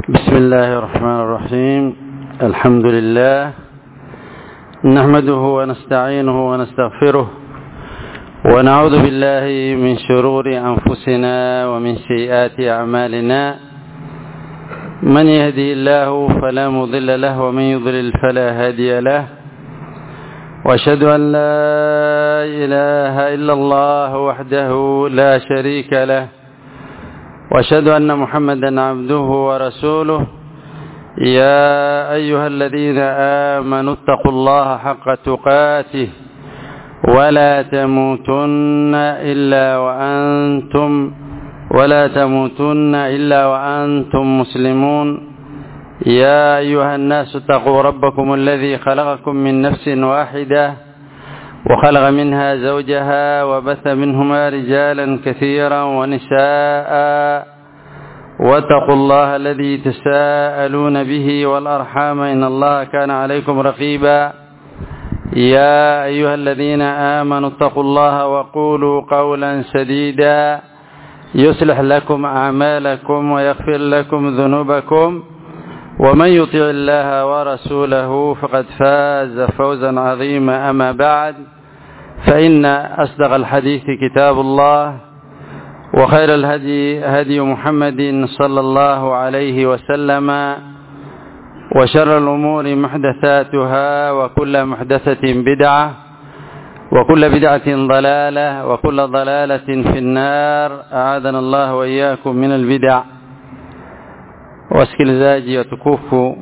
بسم الله الرحمن الرحيم الحمد لله نحمده ونستعينه ونستغفره ونعوذ بالله من شرور أنفسنا ومن سيئات أعمالنا من يهدي الله فلا مضل له ومن يضلل فلا هادي له واشهد أن لا إله إلا الله وحده لا شريك له واشهد أن محمدا عبده ورسوله يا أيها الذين آمنوا اتقوا الله حق تقاته ولا تموتن إلا وأنتم ولا تموتن إلا وأنتم مسلمون يا أيها الناس اتقوا ربكم الذي خلقكم من نفس واحدة وخلق منها زوجها وبث منهما رجالا كثيرا ونساء واتقوا الله الذي تساءلون به والأرحام إن الله كان عليكم رقيبا يا أيها الذين آمنوا اتقوا الله وقولوا قولا سديدا يصلح لكم أعمالكم ويغفر لكم ذنوبكم ومن يطع الله ورسوله فقد فاز فوزا عظيما أما بعد فإن أصدق الحديث كتاب الله وخير الهدي هدي محمد صلى الله عليه وسلم وشر الأمور محدثاتها وكل محدثة بدعة وكل بدعة ضلالة وكل ضلالة في النار أعاذنا الله وإياكم من البدع wasikilizaji watukufu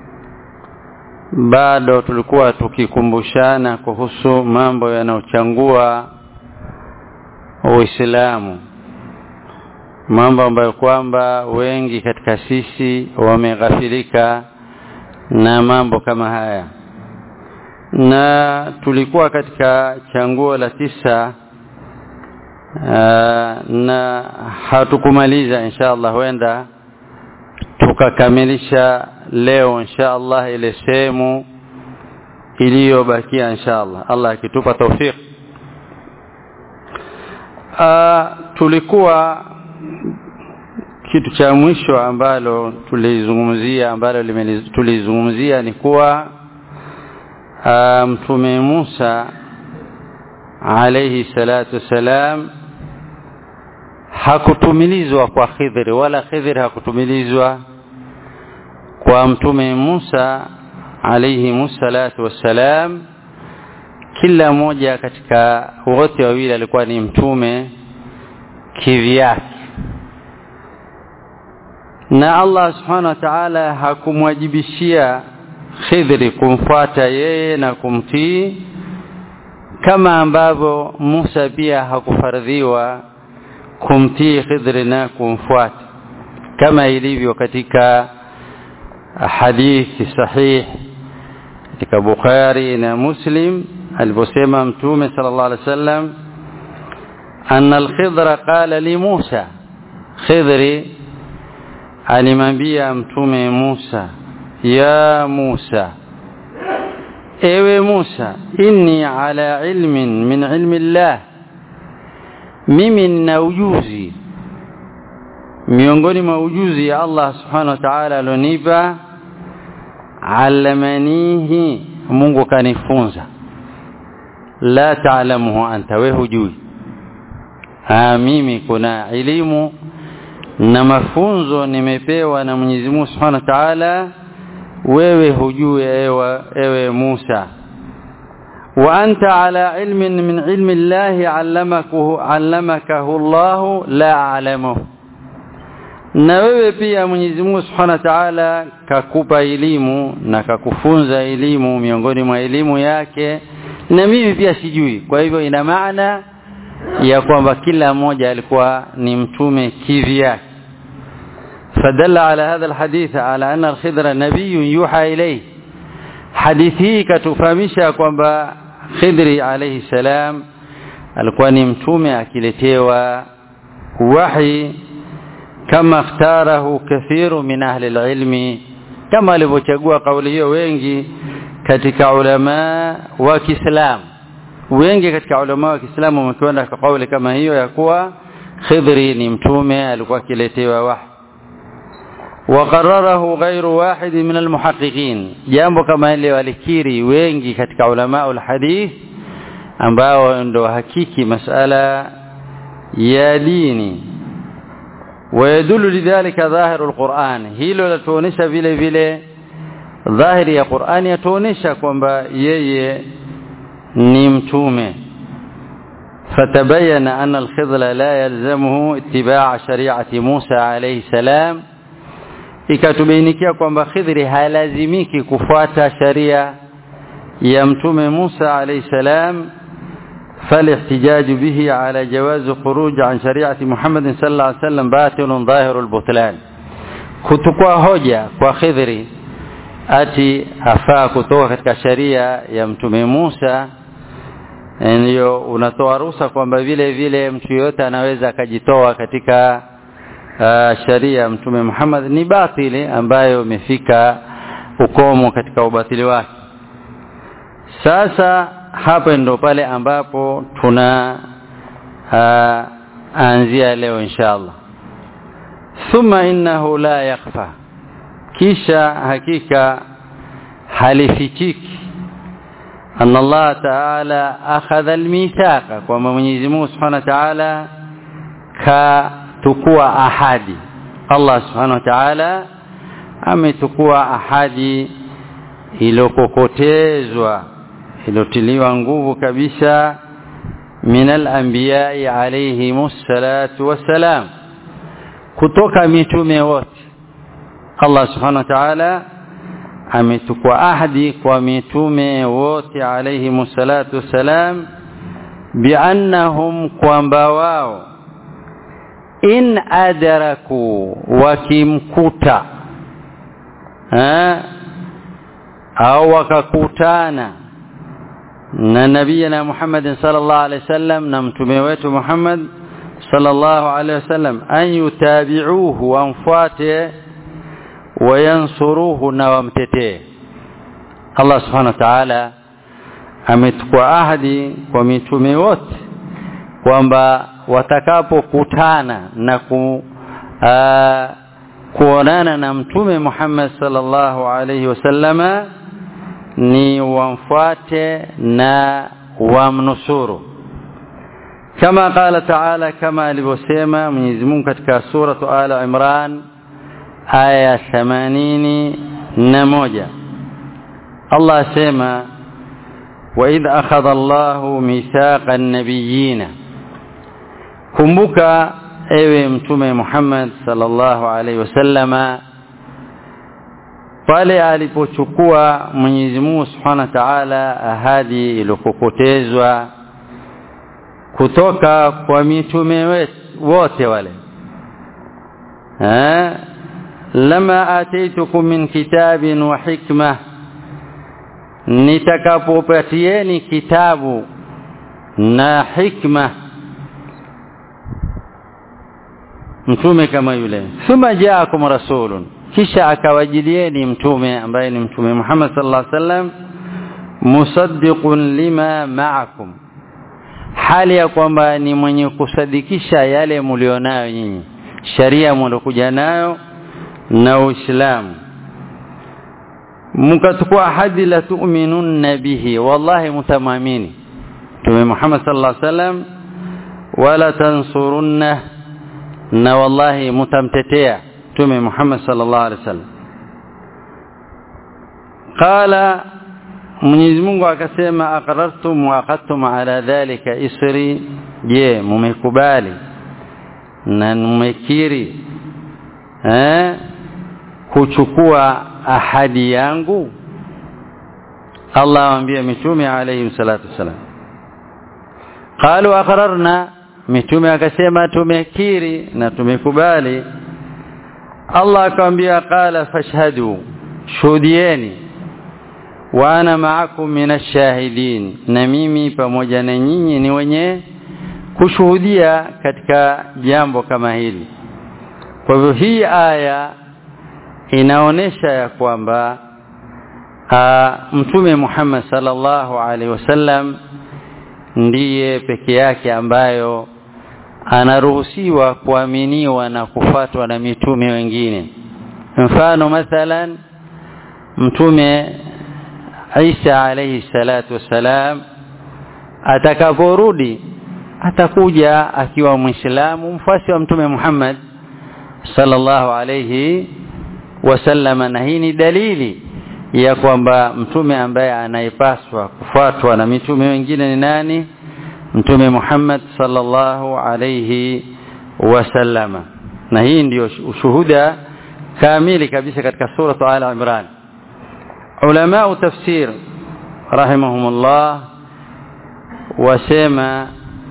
bado tulikuwa tukikumbushana kuhusu mambo yanayochangua Uislamu mambo ambayo kwamba wengi katika sisi wameghafilika na mambo kama haya na tulikuwa katika changuo la tisa aa, na hatukumaliza insha Allah huenda tukakamilisha leo insha Allah ile sehemu iliyobakia insha Allah Allah akitupa tawfik tulikuwa kitu cha mwisho ambalo tulizungumzia ambalo tulizungumzia ni kuwa mtume Musa alayhi salatu salam hakutumilizwa kwa Khidri wala Khidri hakutumilizwa kwa mtume Musa alayhi musallatu wassalam kila mmoja katika wote wawili alikuwa ni mtume kivyake na Allah subhanahu wa ta'ala hakumwajibishia Khidri kumfuata yeye na kumtii kama ambavyo Musa pia hakufardhiwa kumtii Khidri na kumfuata kama ilivyo katika hadithi sahih katika Bukhari na Muslim aliposema mtume sallallahu alaihi wasallam anna al-Khidra qala li Musa Khidri alimwambia mtume Musa ya Musa ewe Musa inni ala ilmin min ilmi Allah mimi nina ujuzi miongoni mwa ujuzi ya Allah subhanahu wa ta'ala alonipa allamanihi Mungu kanifunza la taalamuhu anta we hujui ah mimi kuna elimu na mafunzo nimepewa na Mwenyezi Mungu Subhanahu wa Ta'ala wewe hujui ewe, ewe Musa wa anta ala ilmin min ilmi Allah allamakuhu allamakahu Allah la a'lamuhu na wewe pia Mwenyezi Mungu Subhanahu wa Ta'ala kakupa elimu na kakufunza elimu miongoni mwa elimu yake na mimi pia sijui kwa hivyo ina maana ya kwamba kila mmoja alikuwa ni mtume kivyake فدل على هذا الحديث على أن الخضر نبي يوحى إليه حديثه katufahamisha kwamba Khidri alayhi salam alikuwa ni mtume akiletewa wahi kama ikhtarahu kathiru min ahli alilmi kama alivyochagua kauli hiyo wengi katika ulama wa Kiislamu wengi katika ulama wa Kiislamu wamekwenda kwa kauli kama hiyo ya kuwa Khidri ni mtume alikuwa akiletewa wahi وقرره غير واحد من المحققين jambo kama ile walikiri wengi katika ulama ulhadith ambao ndo hakiki masala ya dini ويدل لذلك ظاهر القرآن hilo latuonesha vile vile dhahiri ya Qur'ani yatuonesha kwamba yeye ni mtume فتبين أن الخضر لا يلزمه اتباع شريعة موسى عليه السلام ikatubainikia kwamba Khidri halazimiki kufuata sharia ya mtume Musa alayhi salam فالاحتجاج به على جواز خروج عن شريعة محمد صلى الله عليه وسلم باطل ظاهر البطلان kutukua hoja kwa Khidri ati afaa kutoka katika sharia ya mtume Musa ndio unatoa ruhusa kwamba vile vile mtu yote anaweza akajitoa katika uh, sharia ya mtume Muhammad ni batili ambayo imefika ukomo katika ubatili wake sasa hapa ndo pale ambapo tuna uh, anzia leo inshallah thumma innahu la yakhfa kisha hakika halifichiki أن الله تعالى أخذ الميثاق وما Mwenyezi Mungu Subhanahu wa Ta'ala katukua ahadi Allah Subhanahu wa Ta'ala ametukua ahadi iliyokokotezwa iliyotiliwa nguvu kabisa min al-anbiya'i alayhimus salatu wassalam kutoka mitume wote Allah Subhanahu wa Ta'ala ametukua ahadi kwa mitume wote alayhi salatu wassalam biannahum kwamba wao in adraku wakimkuta au wakakutana na nabiyina Muhammad sallallahu alaihi wasallam na mtume wetu Muhammad sallallahu alaihi wasallam an yutabi'uhu wamfuate wayansuruhu na wamtetee Allah subhanahu wa ta'ala ametukua ahadi kwa mitume wote kwamba watakapokutana na ku, aa, kuonana na mtume Muhammad sallallahu alaihi wasallama ni wamfuate na wamnusuru kama qala ta'ala kama alivyosema Mwenyezi Mungu katika suratu Ala Imran aya 81 Allah asema وإذ أخذ الله ميثاق النبيين kumbuka ewe mtume Muhammad sallallahu alaihi wasallama pale alipochukua Mwenyezi Mungu Subhanahu wa Ta'ala ahadi iliyokokotezwa kutoka kwa mitume wote wale eh lama ataitukum min kitabin wa hikma nitakapopatieni kitabu na hikma mtume kama yule thumma jaakum rasulun kisha akawajilieni mtume ambaye ni mtume Muhammad sallallahu alaihi wasallam musaddiqun lima ma'akum hali ya kwamba ni mwenye kusadikisha yale mlionayo nyinyi sharia mliokuja nayo na Uislamu mkachukua ahadi la tu'minunna bihi wallahi mutamamini Mtume Muhammad sallallahu alaihi wasallam wala tansurunna na wallahi mutamtetea Mtume Muhammad sallallahu alaihi wasallam qala Mwenyezi Mungu akasema aqrartum wa aqadtum ala dhalika isri je mumekubali na mmekiri eh kuchukua ahadi yangu Allah amwambia mitume alayhi salatu wasalam qalu aqrarna mitume akasema tumekiri na tumekubali Allah akamwambia qala fashhadu shuhudieni wa ana ma'akum minash shahidin na mimi pamoja na nyinyi ni wenye kushuhudia katika jambo kama hili kwa hivyo hii aya inaonesha ya kwamba mtume Muhammad sallallahu alaihi wasallam ndiye peke yake ambayo anaruhusiwa kuaminiwa na kufatwa na mitume wengine mfano mathalan mtume Isa alayhi salatu wassalam atakaporudi atakuja akiwa muislamu mfuasi wa mtume Muhammad sallallahu alayhi wasallam na hii ni dalili ya kwamba mtume ambaye anayepaswa kufuatwa na mitume wengine ni nani mtume Muhammad sallallahu alayhi wasallama na hii ndiyo ushuhuda kamili kabisa katika sura Al Imran ulama tafsir rahimahumullah wasema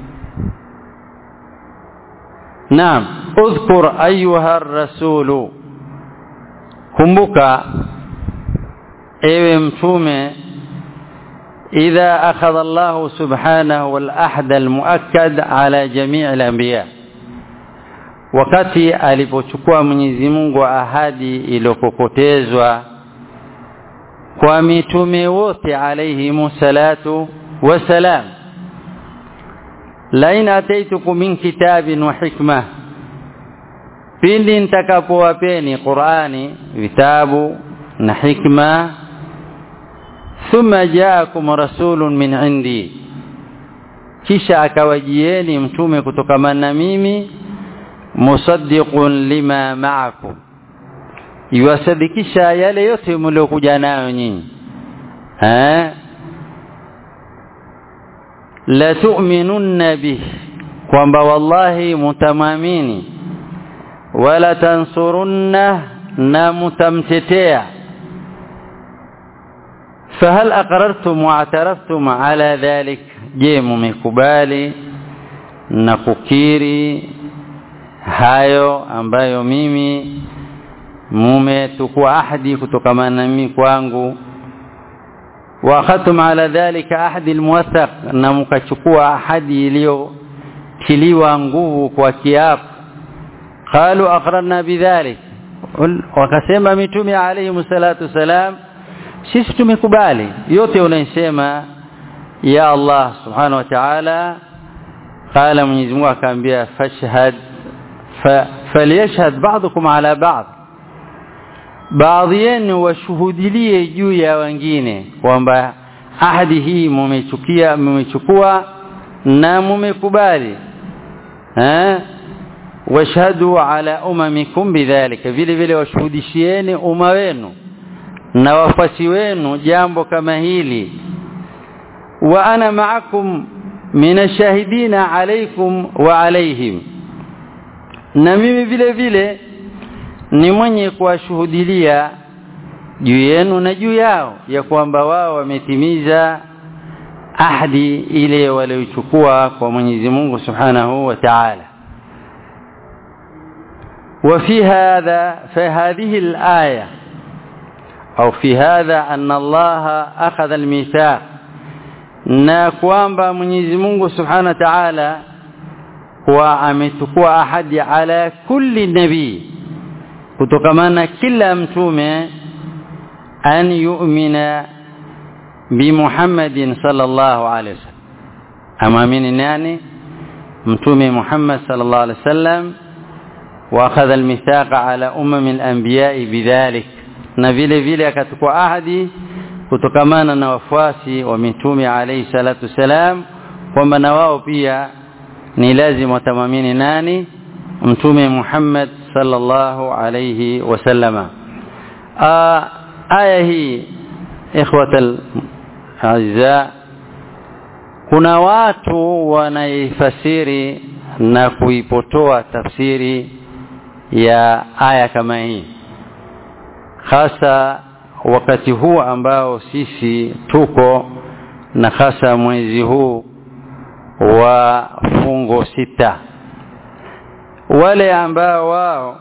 naam udhkur ayuha rasulu kumbuka ewe mtume idha akhadha Allah subhanahu wal ahd al muakkad ala jami' al anbiya wakati alipochukua Mwenyezi Mungu ahadi iliyokokotezwa kwa mitume wote alayhi salatu wasalam lain ataitukum min kitabin wa hikma pindi nitakapowapeni Qur'ani vitabu na hikma thumma jaakum rasulun min indi kisha akawajieni mtume kutokamana na mimi musaddiqun lima ma'akum yuwasadikisha yale yote mliokuja nayo nyinyi eh la tu'minunna bih kwamba wallahi mutamamini wala tansurunna na mutamtetea fahal aqrartum wa ataraftum ala dhalik je mumekubali na kukiri hayo ambayo mimi mumetukua ahadi kutokamana na mimi kwangu wa akhadtum ala dhalika ahadi almuwathaq na mkachukua ahadi iliyotiliwa nguvu kwa kiapo qalu aqrarna bidhalik wakasema mitume alayhi salatu salam sisi tumekubali yote unayosema ya Allah subhanahu wa ta'ala qala Mwenyezi Mungu akaambia fashhad falyashhad ba'dukum ala ba'd baadhi yenu washuhudilie juu ya wengine kwamba ahadi hii mumechukia mumechukua na mumekubali eh washhadu ala umamikum bidhalika vile vile washuhudishieni umma wenu na wafasi wenu jambo kama hili wa ana ma'akum minashahidina alaykum wa alayhim na mimi vile vile ni mwenye kuwashuhudilia juu yenu na juu yao ya kwamba wao wametimiza ahadi ile waliochukua kwa Mwenyezi Mungu Subhanahu wa Ta'ala وفي هذا فهذه الآية أو في هذا أن الله أخذ الميثاق na kwamba Mwenyezi Mungu Subhanahu wa Ta'ala kwa amechukua ahadi ala kulli nabii kutokamana kila mtume an yu'mina bi Muhammadin sallallahu alaihi wasallam amamini nani mtume Muhammad sallallahu alaihi wasallam واخذ الميثاق على امم الانبياء بذلك na vile vile akachukua ahadi kutokamana na wafuasi wa mitume alayhi salatu salam kwamba na wao pia ni lazima watamamini nani mtume Muhammad sallallahu alayhi wasallama aya hii ikhwatal azza kuna watu wanaifasiri na kuipotoa tafsiri ya aya kama hii hasa wakati huu ambao sisi tuko na hasa mwezi huu wa fungo sita wale ambao wao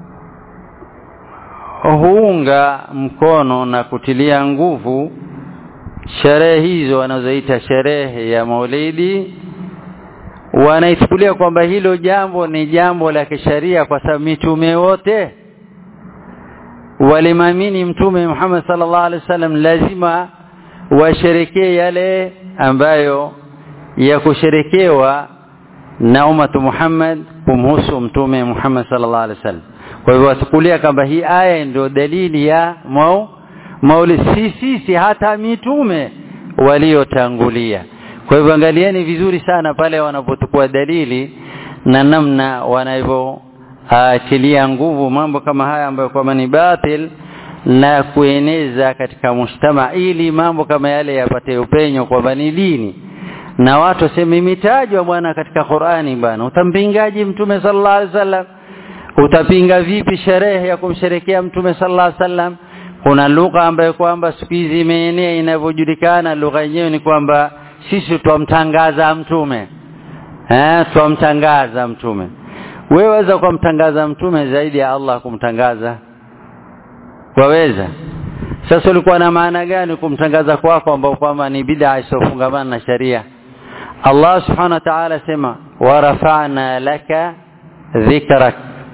huunga mkono na kutilia nguvu sherehe hizo wanazoita sherehe ya Maulidi wanaichukulia kwamba hilo jambo ni jambo la kisheria kwa sababu mitume wote walimamini mtume Muhammad sallallahu alaihi wasallam lazima washerekee yale ambayo ya kusherekewa na umatu Muhammad kumhusu mtume Muhammad sallallahu alaihi wasallam kwa hivyo watukulia kwamba hii aya ndio dalili ya mau mauli si sisi hata mitume waliotangulia kwa hivyo angalieni vizuri sana pale wanapochukua dalili na namna wanavyoatilia nguvu mambo kama haya ambayo kwamba ni batil na kueneza katika mshtama ili mambo kama yale yapate upenyo kwamba ni dini na watu waseme imetajwa bwana katika Qur'ani bwana utampingaji mtume sallallahu alaihi wasallam utapinga vipi sherehe ya kumsherekea mtume sallallahu alaihi wasallam kuna lugha ambayo kwamba siku hizi imeenea inavyojulikana lugha yenyewe ni kwamba sisi twamtangaza mtume eh twamtangaza mtume wewe waweza kumtangaza mtume zaidi ya Allah kumtangaza waweza sasa ulikuwa na maana gani kumtangaza kwako ambao kwamba ni bid'a isiyofungamana na sharia Allah subhanahu wa ta'ala sema warafa'na laka dhikrak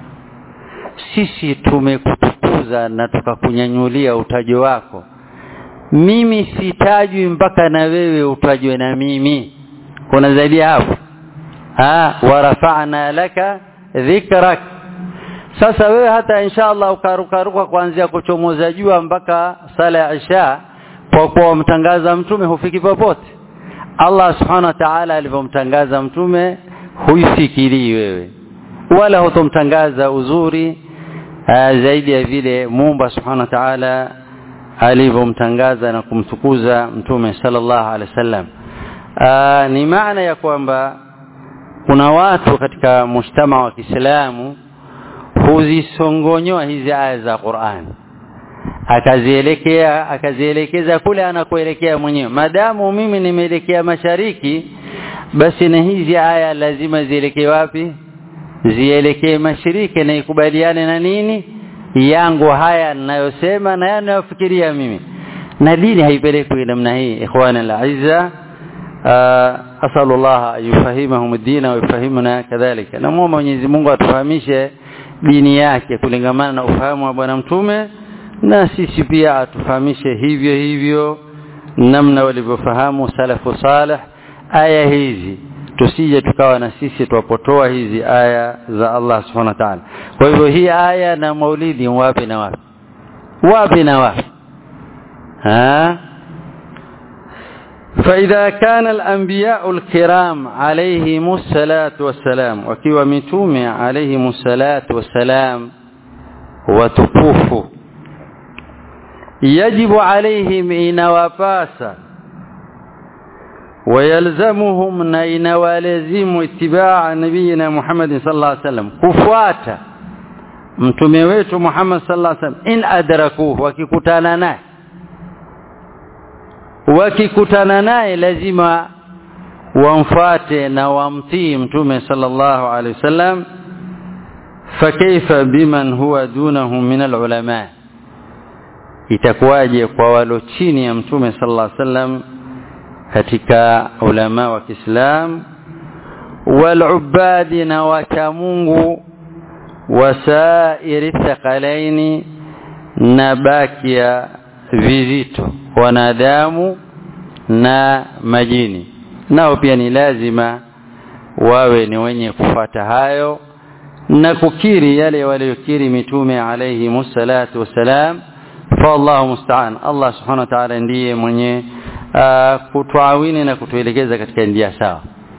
sisi tumekutukuza na tukakunyanyulia utajo wako mimi sitajwi mpaka na wewe utajwe na mimi kuna zaidi hapo ah warafa'na laka dhikrak sasa wewe hata inshallah ukarukaruka kuanzia kuchomoza jua mpaka sala ya isha kwa kuwa mtangaza mtume hufiki popote Allah subhanahu wa ta'ala alivyomtangaza mtume huifikiri wewe wala hutomtangaza uzuri aa, zaidi ya vile Muumba subhanahu wa ta'ala alivyomtangaza na kumtukuza mtume sallallahu alaihi wasallam ni maana ya kwamba kuna watu katika mshtama wa Kiislamu huzisongonyoa hizi aya za Qur'an akazielekea akazielekeza kule anakoelekea mwenyewe madamu mimi nimeelekea mashariki basi na hizi aya lazima zielekee wapi zielekee mashariki na ikubaliane na nini yangu haya ninayosema na yanayofikiria mimi na dini haipelekwi namna hii ikhwana al-aizza asallallahu ayufahimahum ad-din wa yufahimuna kadhalika namuomba Mwenyezi Mungu atufahamishe dini yake kulingamana na ufahamu wa bwana mtume na sisi pia atufahamishe hivyo hivyo namna walivyofahamu salafu salih aya hizi tusije tukawa na sisi tuwapotoa hizi aya za Allah subhanahu wa ta'ala kwa hivyo hii aya na maulidi wapi na wapi wapi na wapi ha فإذا كان الأنبياء الكرام عليهم الصلاة والسلام وكيوا متومي عليهم الصلاة والسلام وتكوفوا يجب عليهم إن وفاسا ويلزمهم نين ولزم اتباع نبينا محمد صلى الله عليه وسلم كفواتا mtume wetu Muhammad sallallahu alaihi wasallam in adrakuhu wakikutana naye wakikutana naye lazima wamfuate na wamtii mtume sallallahu alaihi wasallam fakaifa biman huwa dunahu min alulama itakuwaje kwa walo chini ya mtume sallallahu alaihi wasallam katika ulama wa Kiislam walubadi na wacha Mungu wasairi thaqalaini na bakia vizito wanadamu na majini nao pia ni lazima wawe ni wenye kufata hayo na kukiri yale waliyokiri mitume alayhi musallatu wassalam fa Allahu musta'an Allah subhanahu wa ta'ala ndiye mwenye uh, kutuawini na kutuelekeza katika njia sawa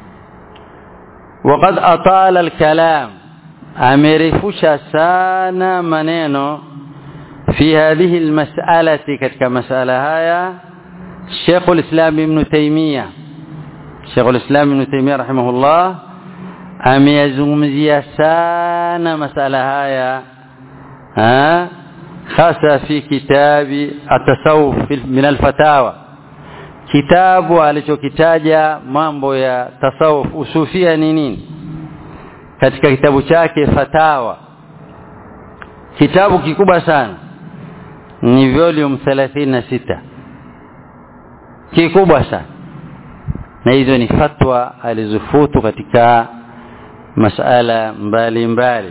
وقد أطال الكلام amerefusha sana maneno في هذه المسألة كتك مسألة هاي شيخ الإسلام ابن تيمية شيخ الإسلام ابن تيمية رحمه الله أم يزمزي سانا مسألة هاي ها خاصة في كتاب التصوف من الفتاوى kitabu alichokitaja mambo ya tasawuf usufia ni nini katika kitabu chake fatawa kitabu kikubwa sana ni volume 36 kikubwa sana na hizo ni fatwa alizofutu katika masala mbali mbali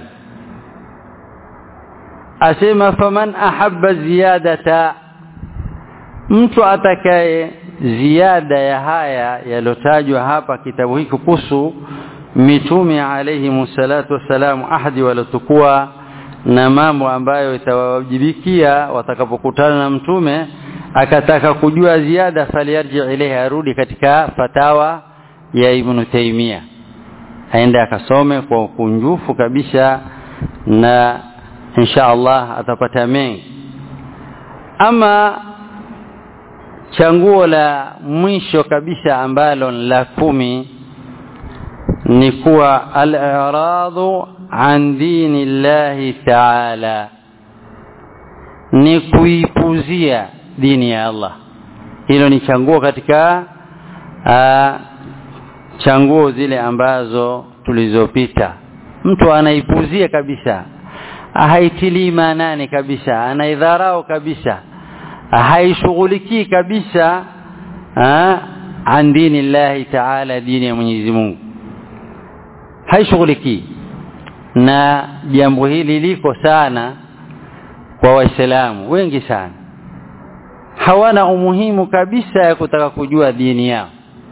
asema faman ahabba ziyadata mtu atakaye ziada ya haya yalotajwa hapa kitabu hiki kuhusu mitume alayhi salatu wassalam ahadi walotukua na mambo ambayo itawajibikia watakapokutana na mtume akataka kujua ziada faliyarji ilayhi arudi katika fatawa ya Ibn Taymiyyah aende akasome kwa ukunjufu kabisa na insha Allah atapata mengi ama changuo la mwisho kabisa ambalo la kumi ni kuwa al-i'radu an dini llahi ta'ala ni kuipuzia dini ya Allah hilo ni changuo katika aa, changuo zile ambazo tulizopita mtu anaipuzia kabisa haitilii maanani kabisa anaidharau kabisa haishughulikii kabisa an dini llahi taala dini ya Mwenyezi Mungu haishughulikii na jambo hili liko sana kwa waislamu wengi sana hawana umuhimu kabisa ya kutaka kujua dini yao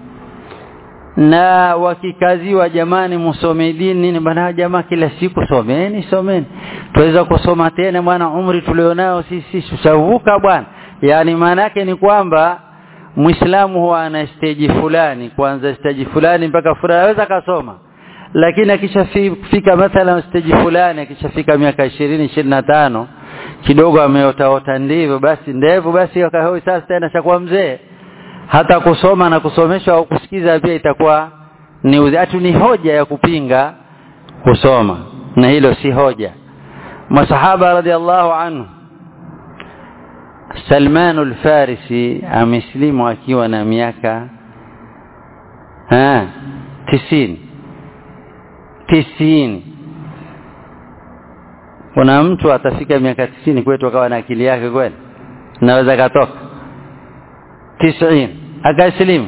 na wakikaziwa jamani msome dini ni bana jamaa kila siku someni someni tuweza kusoma tena bwana umri tulionao sisi tushavuka bwana yani maana yake ni kwamba muislamu huwa ana stage fulani kuanza stage fulani mpaka fulani anaweza kasoma lakini akishafika mathalan stage fulani akishafika miaka 20 25 kidogo ameotaota ndivyo basi ndevu basi akahoi sasa tena chakuwa mzee hata kusoma na kusomeshwa au kusikiza pia itakuwa ni atu ni hoja ya kupinga kusoma na hilo si hoja masahaba radhiallahu anhu Salman al-Farisi ameslimu akiwa na miaka ah tisini tisini kuna mtu atafika miaka tisini kwetu akawa na akili yake kweli naweza katoka tisini akaslimu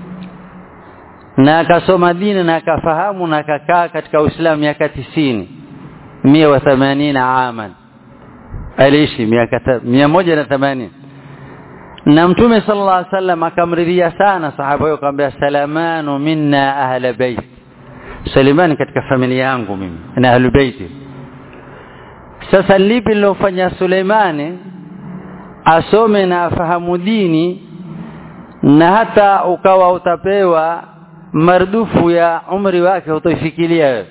na akasoma dini na akafahamu na akakaa katika Uislamu miaka tisini mia wa themanini aman aliishi miaka mia moja na themanini na mtume sallallahu alaihi wasallam akamridhia sana sahaba huyo akamwambia salamanu minna ahla bait Suleiman katika familia yangu mimi na ahlu baiti sasa lipi lilofanya Suleimani asome na afahamu dini na hata ukawa utapewa mardufu ya umri wake utoifikiria wewe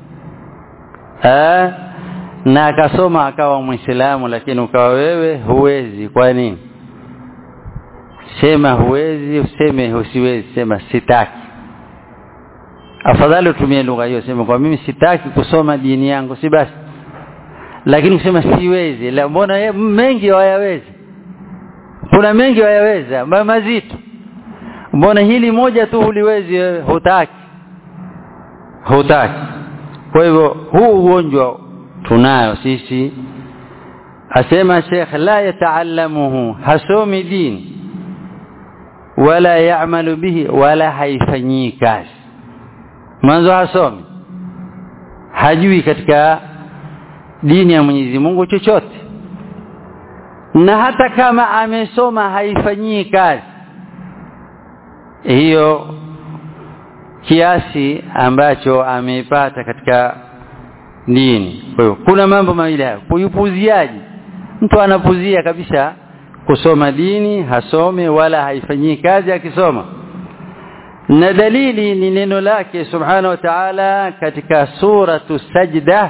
eh na akasoma akawa muislamu lakini ukawa wewe huwezi kwa nini sema huwezi useme usiwezi sema sitaki afadhali utumie lugha hiyo sema kwa mimi sitaki kusoma dini yangu si basi lakini kusema siwezi la mbona mengi hayawezi kuna mengi hayaweza mazito mbona hili moja tu huliwezi wewe hutaki hutaki kwa hivyo huu ugonjwa tunayo sisi asema Sheikh la yataallamuhu hasomi dini wala yaamalu bihi wala haifanyii kazi mwanzo hasomi hajui katika dini ya Mwenyezi Mungu chochote na hata kama amesoma haifanyii kazi hiyo kiasi ambacho ameipata katika dini kwa hiyo kuna mambo mawili hayo kuipuziaji mtu anapuzia kabisa kusoma dini hasome wala haifanyii kazi akisoma na dalili ni neno lake subhanahu wa ta'ala katika suratu sajda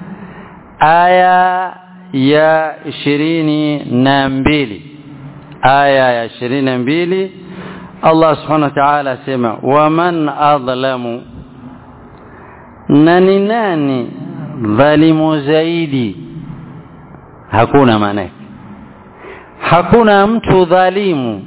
aya ya ishirini na mbili aya ya ishirini na mbili Allah subhanahu wa ta'ala asema waman adlamu na ni nani dhalimu zaidi hakuna maana hakuna mtu dhalimu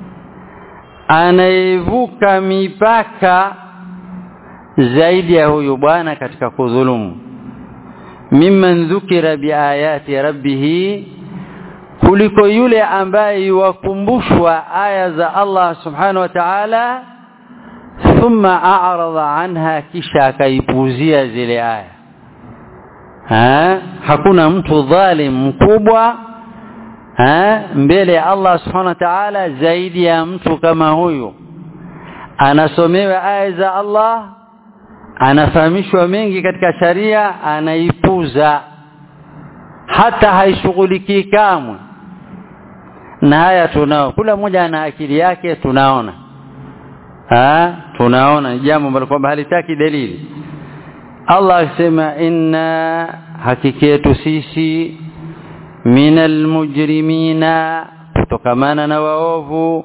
anayevuka mipaka zaidi ya huyu bwana katika kudhulumu mimman dhukira biayati rabbih kuliko yule ambaye yuwakumbushwa aya za Allah subhanahu wa ta'ala thumma a'rada anha kisha akaipuzia zile aya ha? hakuna mtu dhalim mkubwa ha? mbele ya Allah subhanahu wa ta'ala zaidi ya mtu kama huyu anasomewa aya za Allah anafahamishwa mengi katika sharia anaipuza hata haishughulikii kamwe na haya tunao kila mmoja ana akili yake tunaona ha? tunaona ni jambo ambalo kwamba halitaki dalili Allah akisema inna hakika yetu sisi minal mujrimina kutokamana na waovu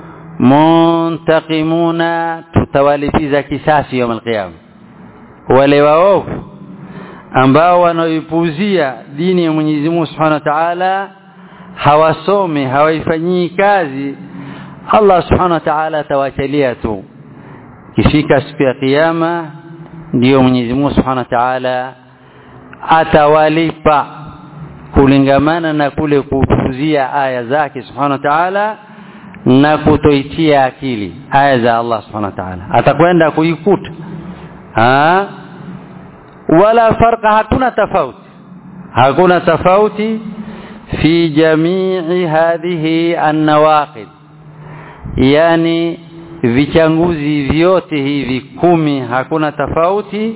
muntaqimuna tutawalipiza kisasi yawm alqiyama wale waovu ambao wanaoipuzia dini ya Mwenyezi Mungu Subhanahu wa Ta'ala hawasomi hawaifanyii kazi Allah Subhanahu wa Ta'ala atawachalia tu kifika siku ya kiyama ndiyo Mwenyezi Mungu Subhanahu wa Ta'ala atawalipa kulingamana na kule kupuzia aya zake Subhanahu wa Ta'ala na kutoitia akili aya za Allah Subhanahu wa Ta'ala atakwenda kuikuta ha wala farqa hakuna tofauti hakuna tofauti fi jamii hadhihi an-nawaqid yani vichanguzi vyote hivi kumi hakuna tofauti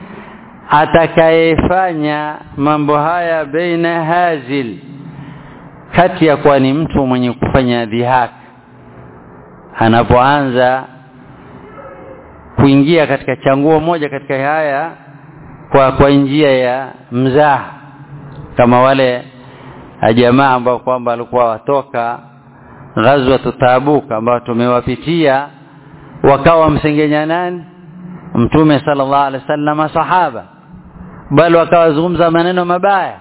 atakayefanya mambo haya baina hazil kati ya kuwa ni mtu mwenye kufanya dhihaka anapoanza kuingia katika changuo moja katika haya kwa kwa njia ya mzaha kama wale jamaa ambao kwamba walikuwa watoka ghazwa Tabuk ambao tumewapitia wakawa msengenya nani mtume sallallahu alaihi wasallam sahaba bali wakawazungumza maneno mabaya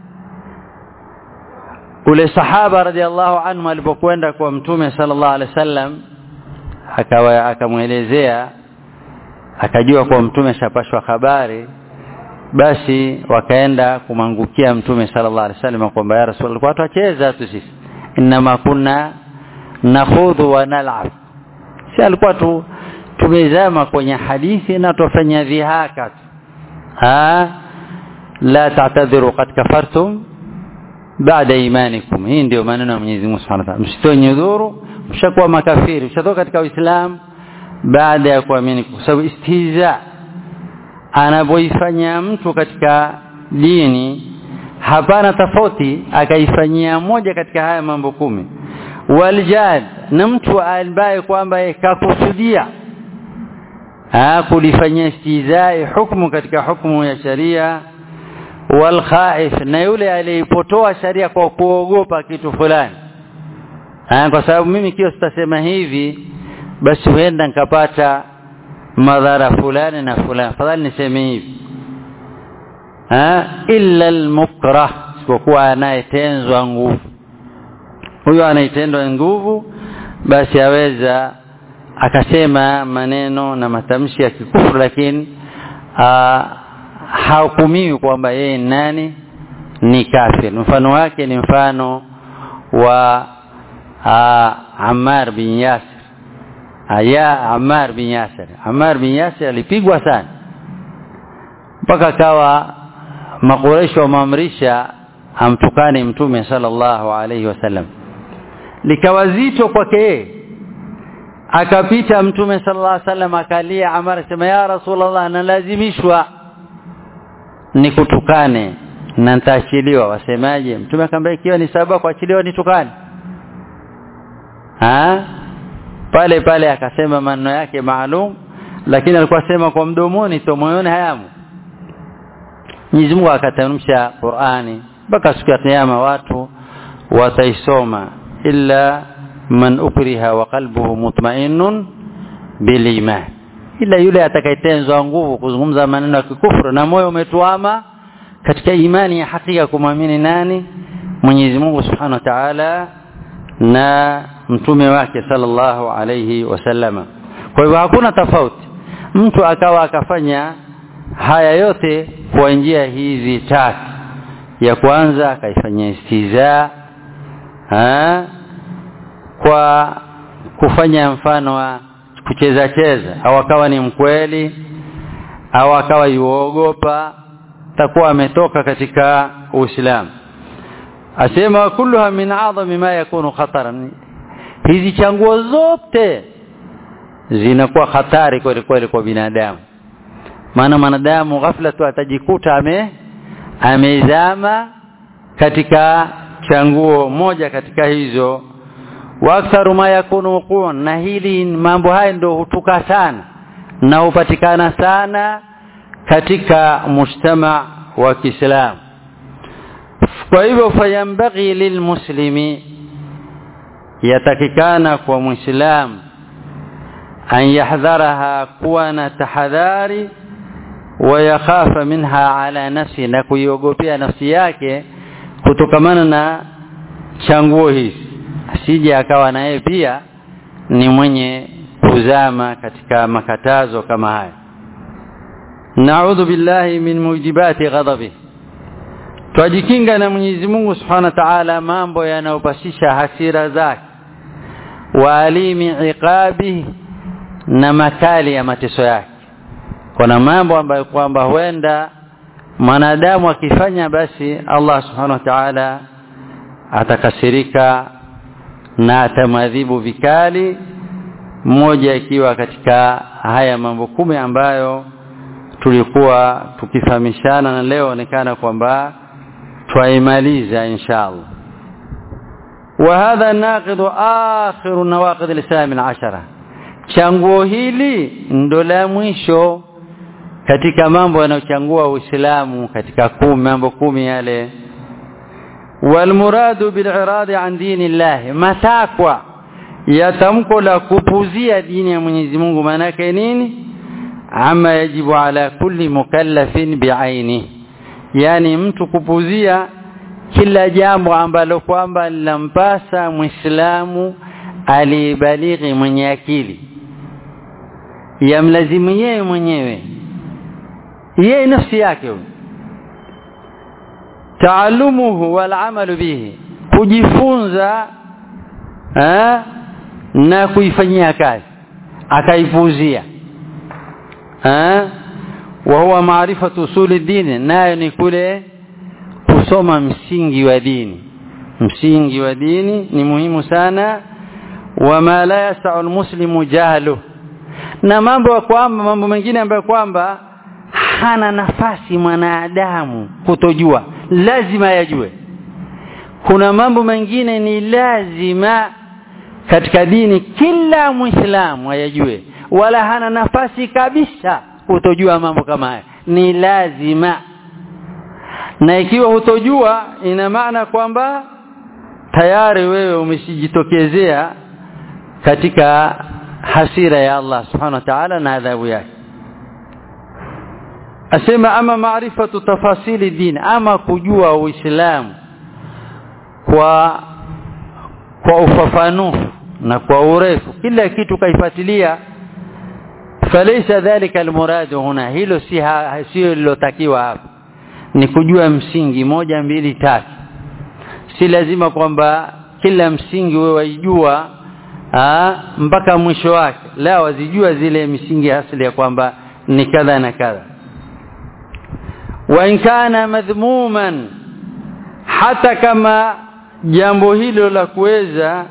ule sahaba radhiallahu anhu alipokwenda kwa mtume sallallahu alaihi wasallam akawa akamwelezea akajua kwa mtume shapashwa habari basi wakaenda kumangukia mtume sallallahu alaihi wasallam kwamba ya rasul alikuwa tuacheza tu sisi inma kunna nakhudhu wa nal'ab si alikuwa tu tumezama kwenye hadithi na tufanya dhihaka ha la ta'tadhiru qad kafartum baada imanikum hii ndio maneno ya Mwenyezi Mungu Subhanahu wa Ta'ala msitoe udhuru mshakuwa makafiri mshatoka katika Uislamu baada ya kuamini kwa sababu istihza anapoifanya mtu katika dini hapana tofauti akaifanyia moja katika haya mambo kumi waljad na mtu ambaye kwamba kakusudia kulifanyia istizai hukumu katika hukumu ya sharia wal khaif na yule aliyepotoa sharia kwa kuogopa kitu fulani kwa sababu mimi kio sitasema hivi basi huenda nikapata madhara fulani na fulani fadhali niseme hivi ha illa almukrah isipokuwa anayetenzwa nguvu huyo anayetendwa nguvu basi aweza akasema maneno na matamshi ya kikufuru lakini hahukumiwi kwamba yeye nani ni kafir mfano wake ni mfano wa aa, Ammar bin Yasir aya Ammar bin Yasir Ammar bin Yasir alipigwa sana mpaka akawa makureshi wamamrisha amtukane mtume sallallahu alaihi wasallam likawa zito kwake yeye akapita mtume sallallahu alaihi wasallam akalia Ammar sema ya rasulullah nalazimishwa nikutukane na nitaachiliwa wasemaje mtume akamwambia ikiwa ni sababu kuachiliwa nitukane ha pale pale akasema maneno yake maalum lakini alikuwa sema kwa mdomoni to moyoni hayamu Mwenyezi Mungu akatamsha Qur'ani mpaka siku ya kiyama watu wataisoma illa man ukriha wa qalbuhu mutma'innun bil iman ila yule atakayetenzwa nguvu kuzungumza maneno ya kikufuru na moyo umetuama katika imani ya hakika kumwamini nani Mwenyezi Mungu Subhanahu wa Ta'ala na mtume wake sallallahu alayhi wasallama kwa hivyo hakuna tofauti mtu akawa akafanya haya yote kwa njia hizi tatu ya kwanza akaifanyia istiza ha? kwa kufanya mfano wa kucheza cheza au akawa ni mkweli au akawa yuogopa takuwa ametoka katika Uislamu asema kulluha min a'zami ma yakunu khataran hizi changuo zote zinakuwa hatari kweli kweli kwa binadamu maana mwanadamu ghafla tu atajikuta ame amezama katika changuo moja katika hizo wa aktharu ma yakunu wuqu'an na hili mambo haya ndio hutuka sana na hupatikana sana katika mujtama wa Kiislamu kwa hivyo fayambaghi lilmuslimi yatakikana kwa muislamu an yahdharaha kuwa na tahadhari wa yakhafa minha ala nafsi na kuiogopea nafsi yake kutokamana na changuo hizi asije akawa naye pia ni mwenye kuzama katika makatazo kama haya naudhu billahi min mujibati ghadabi twajikinga na Mwenyezi Mungu Subhanahu wa Ta'ala mambo yanayopasisha hasira zake wa alimi iqabi na makali ya mateso yake kuna mambo ambayo kwamba huenda mwanadamu akifanya basi Allah Subhanahu wa Ta'ala atakasirika na atamadhibu vikali mmoja ikiwa katika haya mambo kumi ambayo tulikuwa tukifahamishana na leo onekana kwamba twaimaliza inshallah وهذا ناقض آخر نواقض الإسلام العشرة changuo hili ndo la mwisho katika mambo yanayochangua Uislamu katika kumi mambo kumi yale walmuradu biliradi an dini Allah matakwa ya tamko la kupuzia dini ya Mwenyezi Mungu maana nini ama yajibu ala kulli mukallafin biaini yani mtu kupuzia kila jambo ambalo kwamba linampasa Muislamu alibalighi mwenye akili yamlazimu yeye mwenyewe yeye nafsi yake taalumuhu wal amalu bihi kujifunza eh, na kuifanyia kazi akaipuzia eh, wa huwa maarifatu usuli dini nayo ni kule kusoma msingi wa dini msingi wa dini ni muhimu sana wama la yasau almuslimu jahlu na mambo kwamba mambo mengine ambayo kwamba hana nafasi mwanadamu kutojua lazima yajue kuna mambo mengine ni lazima katika dini kila muislamu ayajue wala hana nafasi kabisa kutojua mambo kama haya ni lazima na ikiwa hutojua ina maana kwamba tayari wewe umeshijitokezea katika hasira ya Allah subhanahu wa ta'ala na adhabu yake asema ama maarifatu tafasili din ama kujua uislamu kwa kwa ufafanufu na kwa urefu kila kitu kaifuatilia falaysa dhalika almuradu huna hilo si sio lilotakiwa hapa ni kujua msingi moja mbili tatu si lazima kwamba kila msingi wewe waijua mpaka mwisho wake la wazijua zile misingi asili ya kwamba ni kadha na kadha wa in kana madhmuman hata kama jambo hilo la kuweza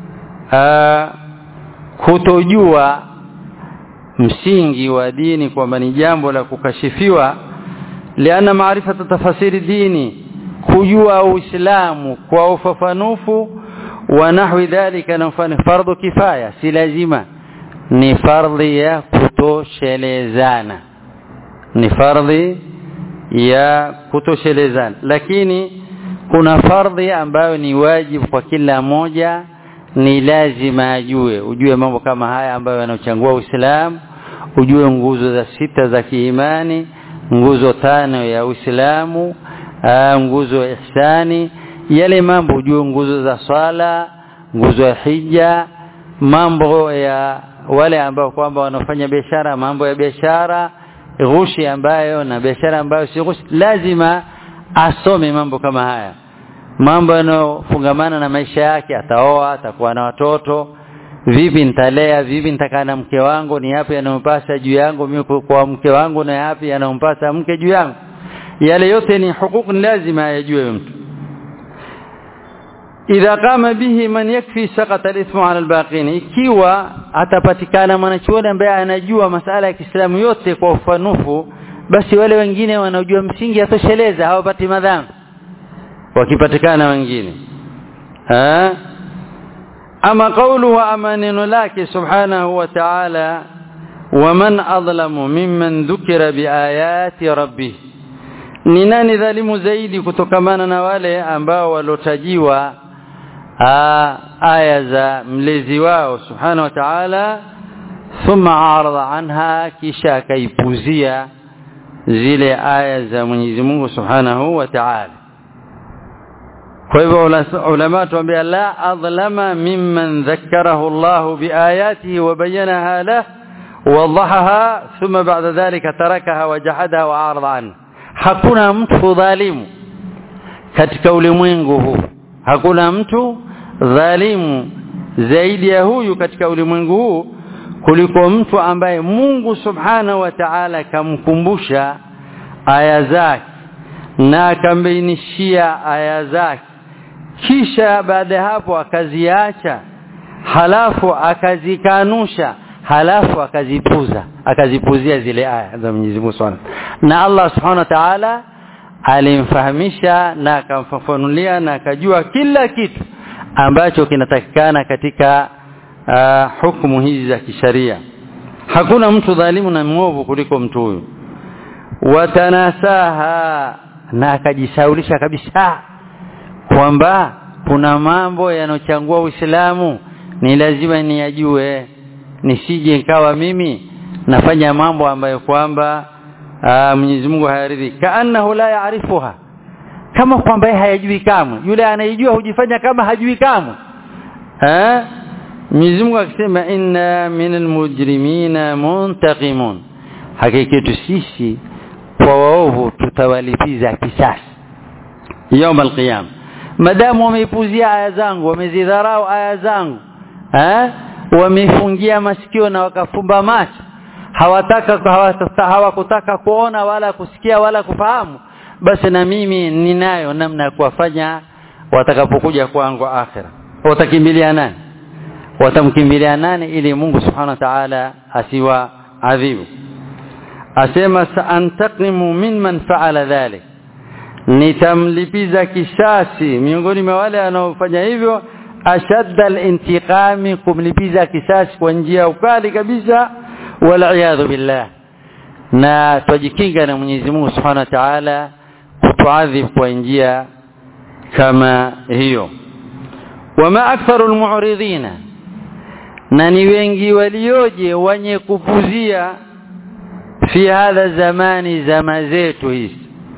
kutojua msingi wa dini kwamba ni jambo la kukashifiwa liana maarifata tafasiri dini kujua uislamu kwa ufafanufu wa nahwi dhalika na mfano fardhu kifaya si lazima ni fardhi ya kutoshelezana ni fardhi ya kutoshelezana lakini kuna fardhi ambayo ni wajibu kwa kila moja ni lazima ajue ujue mambo kama haya ambayo yanaochangua Uislamu ujue nguzo za sita za kiimani nguzo tano ya Uislamu nguzo ya ihsani yale mambo ujue nguzo za swala nguzo ya hija mambo ya wale ambao kwamba wanafanya biashara mambo ya biashara ghushi ambayo na biashara ambayo si ghushi lazima asome mambo kama haya mambo yanayofungamana na maisha yake ataoa atakuwa na watoto vipi nitalea vipi nitakaa na mke wangu ni yapi yanayompasa juu yangu mimi kwa mke wangu na yapi yanayompasa mke juu yangu yale yote ni hukuku lazima ayajue mtu idha qama bihi man yakfi saqata al-ithmu ala al-baqin ikiwa atapatikana mwanachuoni ambaye anajua masala ya Kiislamu yote kwa ufanufu basi wale wengine wanaojua msingi atosheleza hawapati madhambi wakipatikana wengine ha? ama qawluhu ama neno lake subhanahu wa ta'ala waman adlamu mimman dhukira biayati rabbih ni nani dhalimu zaidi kutokamana na wale ambao walotajiwa aya za mlezi wao subhanahu wa ta'ala thumma arada anha kisha akaipuzia zile aya za Mwenyezi Mungu subhanahu wa ta'ala kwa hivyo ulama tuambia la adlama mimman dhakkarahu Allah biayatihi wa bayyanaha lahu ووضحها ثم بعد ذلك تركها وجحدها وعارض عنها hakuna mtu dhalimu katika ulimwengu huu hakuna mtu dhalimu zaidi ya huyu katika ulimwengu huu kuliko mtu ambaye Mungu subhanahu wa ta'ala kamkumbusha aya zake na akambainishia aya zake kisha baada ya hapo akaziacha halafu akazikanusha halafu akazipuza akazipuzia zile aya za Mwenyezi Mungu Subhanahu na Allah Subhanahu wa Ta'ala alimfahamisha na akamfafanulia na akajua kila kitu ambacho kinatakikana katika uh, hukumu hizi za kisharia hakuna mtu dhalimu na mwovu kuliko mtu huyu watanasaha na akajisaulisha kabisa kwamba kuna mambo yanochangua Uislamu ni lazima niyajue nisije nikawa mimi nafanya mambo ambayo kwamba Mwenyezi Mungu hayaridhi kaannahu la yaarifuha kama kwamba yeye hayajui kamwe yule anayejua hujifanya kama hajui kamwe eh Mwenyezi Mungu akisema inna minal mujrimina muntaqimun hakika yetu sisi kwa waovu tutawalipiza kisasi يوم القيامه madamu wameipuzia aya zangu wamezidharau aya zangu eh wamefungia masikio na wakafumba macho hawataka hawakutaka kuona wala kusikia wala kufahamu basi na mimi ninayo namna ya kuwafanya watakapokuja kwangu akhira watakimbilia nani watamkimbilia nani ili Mungu subhanahu wa ta'ala asiwa adhibu asema saantaqimu mimman fa'ala dhalik nitamlipiza kisasi miongoni mwa wale wanaofanya hivyo ashadda al-intiqami kumlipiza kisasi kwa njia ukali kabisa wal billah na tujikinga na Mwenyezi Mungu Subhanahu wa Ta'ala kutuadhib kwa njia kama hiyo wama aktharu almu'ridina na ni wengi walioje wenye kupuzia fi hadha zamani zama zetu hizi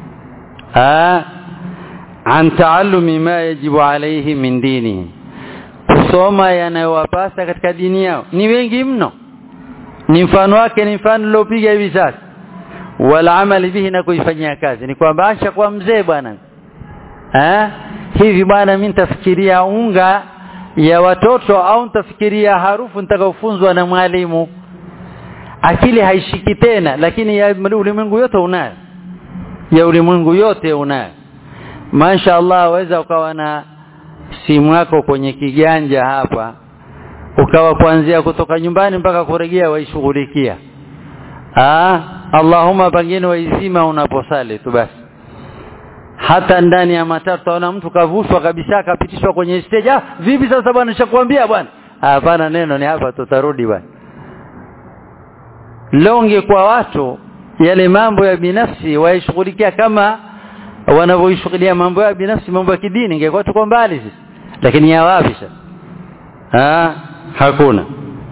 an taallumi ma yajibu alayhi min dinihi kusoma yanayowapasa katika dini yao ni wengi mno ni mfano wake ni mfano uliopiga hivi sasa wala amali bihi na kuifanyia kazi ni kwamba acha kwa mzee bwana eh hivi bwana mimi nitafikiria unga ya watoto au nitafikiria harufu nitakaofunzwa na mwalimu akili haishiki tena lakini ya ulimwengu yote unayo ya ulimwengu yote unayo Masha Allah waweza ukawa na simu yako kwenye kiganja hapa ukawa kuanzia kutoka nyumbani mpaka kurejea waishughulikia ah Allahumma pengine waizima unaposali tu basi hata ndani ya matatu utaona mtu kavushwa kabisa akapitishwa kwenye stage ah vipi sasa bwana nishakwambia bwana hapana neno ni hapa tutarudi bwana longe kwa watu yale mambo ya binafsi waishughulikia kama wanavyoishughulia mambo ya binafsi mambo ya kidini ingekuwa tuko mbali sisi lakini ya wapi sasa ah hakuna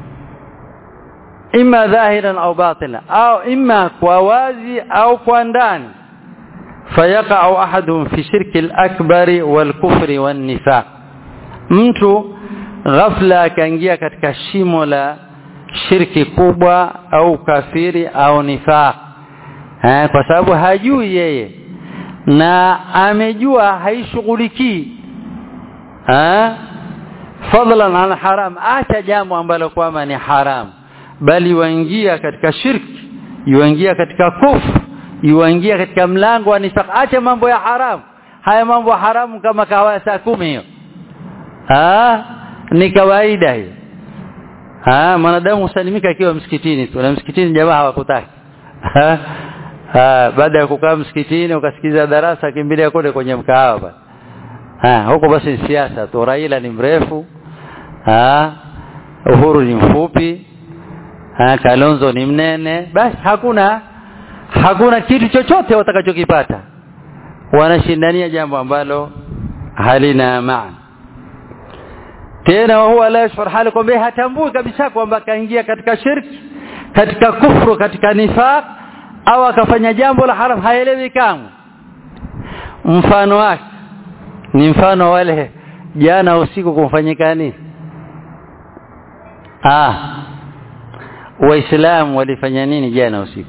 imma dhahiran au batila au imma kwa wazi au kwa ndani fayaqa'u ahaduhum fi shirki al-akbari wal-kufri wan-nifaq mtu ghafla akaingia katika shimo la shirki kubwa au kafiri au nifaq eh kwa sababu hajui yeye na amejua haishughulikii eh fadlan an haram acha jambo ambalo kwamba ni haram bali waingia katika shirki yuingia katika kufru yuingia katika mlango wa nifaq acha mambo ya haram haya mambo ya haramu kama kawa saa kumi hiyo ah ni kawaida hiyo ah mwanadamu usalimika akiwa msikitini tu na msikitini jamaa hawakutaki ah baada ya kukaa msikitini ukasikiza darasa kimbilia kule kwenye mkahawa basi ha huko basi siasa tu Raila ni mrefu ha Uhuru ni mfupi ha Kalonzo ni mnene basi hakuna hakuna kitu chochote watakachokipata wanashindania jambo ambalo halina maana tena huwa la yashfar hali kwamba hatambui kabisa kwamba kaingia katika shirki katika kufru katika nifaq au akafanya jambo la haram haelewi kamwe mfano wake ni mfano wale jana usiku kumfanyika nini ah waislamu walifanya nini jana usiku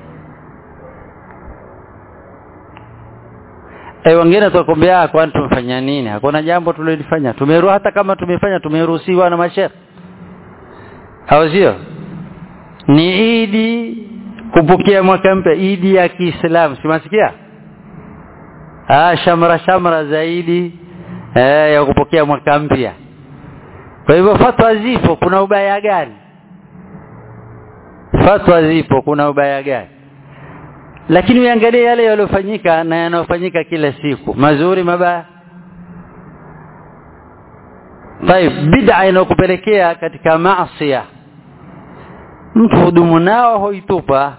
Eh wengine tukwambia kwani tumefanya nini? Hakuna jambo tulilofanya. Tumeru hata kama tumefanya tumeruhusiwa na masheikh. Au sio? Ni Idi kupokea mwaka mpya, Idi ya Kiislamu. Simasikia? Ah shamra shamra zaidi eh, ya kupokea mwaka mpya. Kwa hivyo fatwa zipo, kuna ubaya gani? Fatwa zipo, kuna ubaya gani? lakini uangalie yale yaliyofanyika na yanayofanyika kila siku mazuri mabaya طيب bid'a inayokupelekea katika maasi mtu hudumu nao hoitupa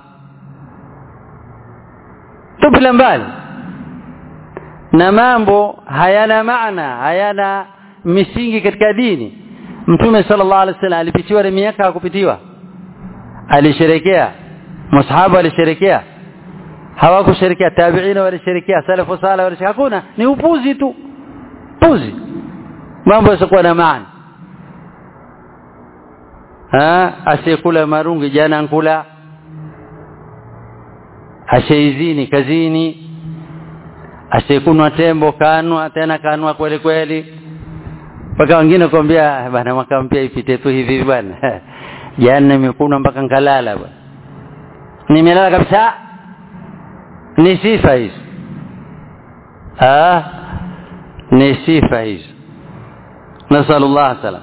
tupila mbali na mambo hayana maana hayana misingi katika dini mtume sallallahu alaihi wasallam alipitiwa na miaka hakupitiwa alisherekea masahaba alisherekea hawakusherekea tabiina walisherekea salafu sala walisherekea hakuna ni upuzi tu puzi mambo yasiokuwa na maana ha asiyekula marungi jana nkula asheizini kazini asiyekunwa tembo kanwa tena kanwa kweli kweli mpaka wengine kwambia bana mwaka mpya ipite tu hivi bwana jana nimekunwa mpaka nkalala bwana nimelala kabisa ni sifa hizo ah ni sifa hizo نسأل الله سلام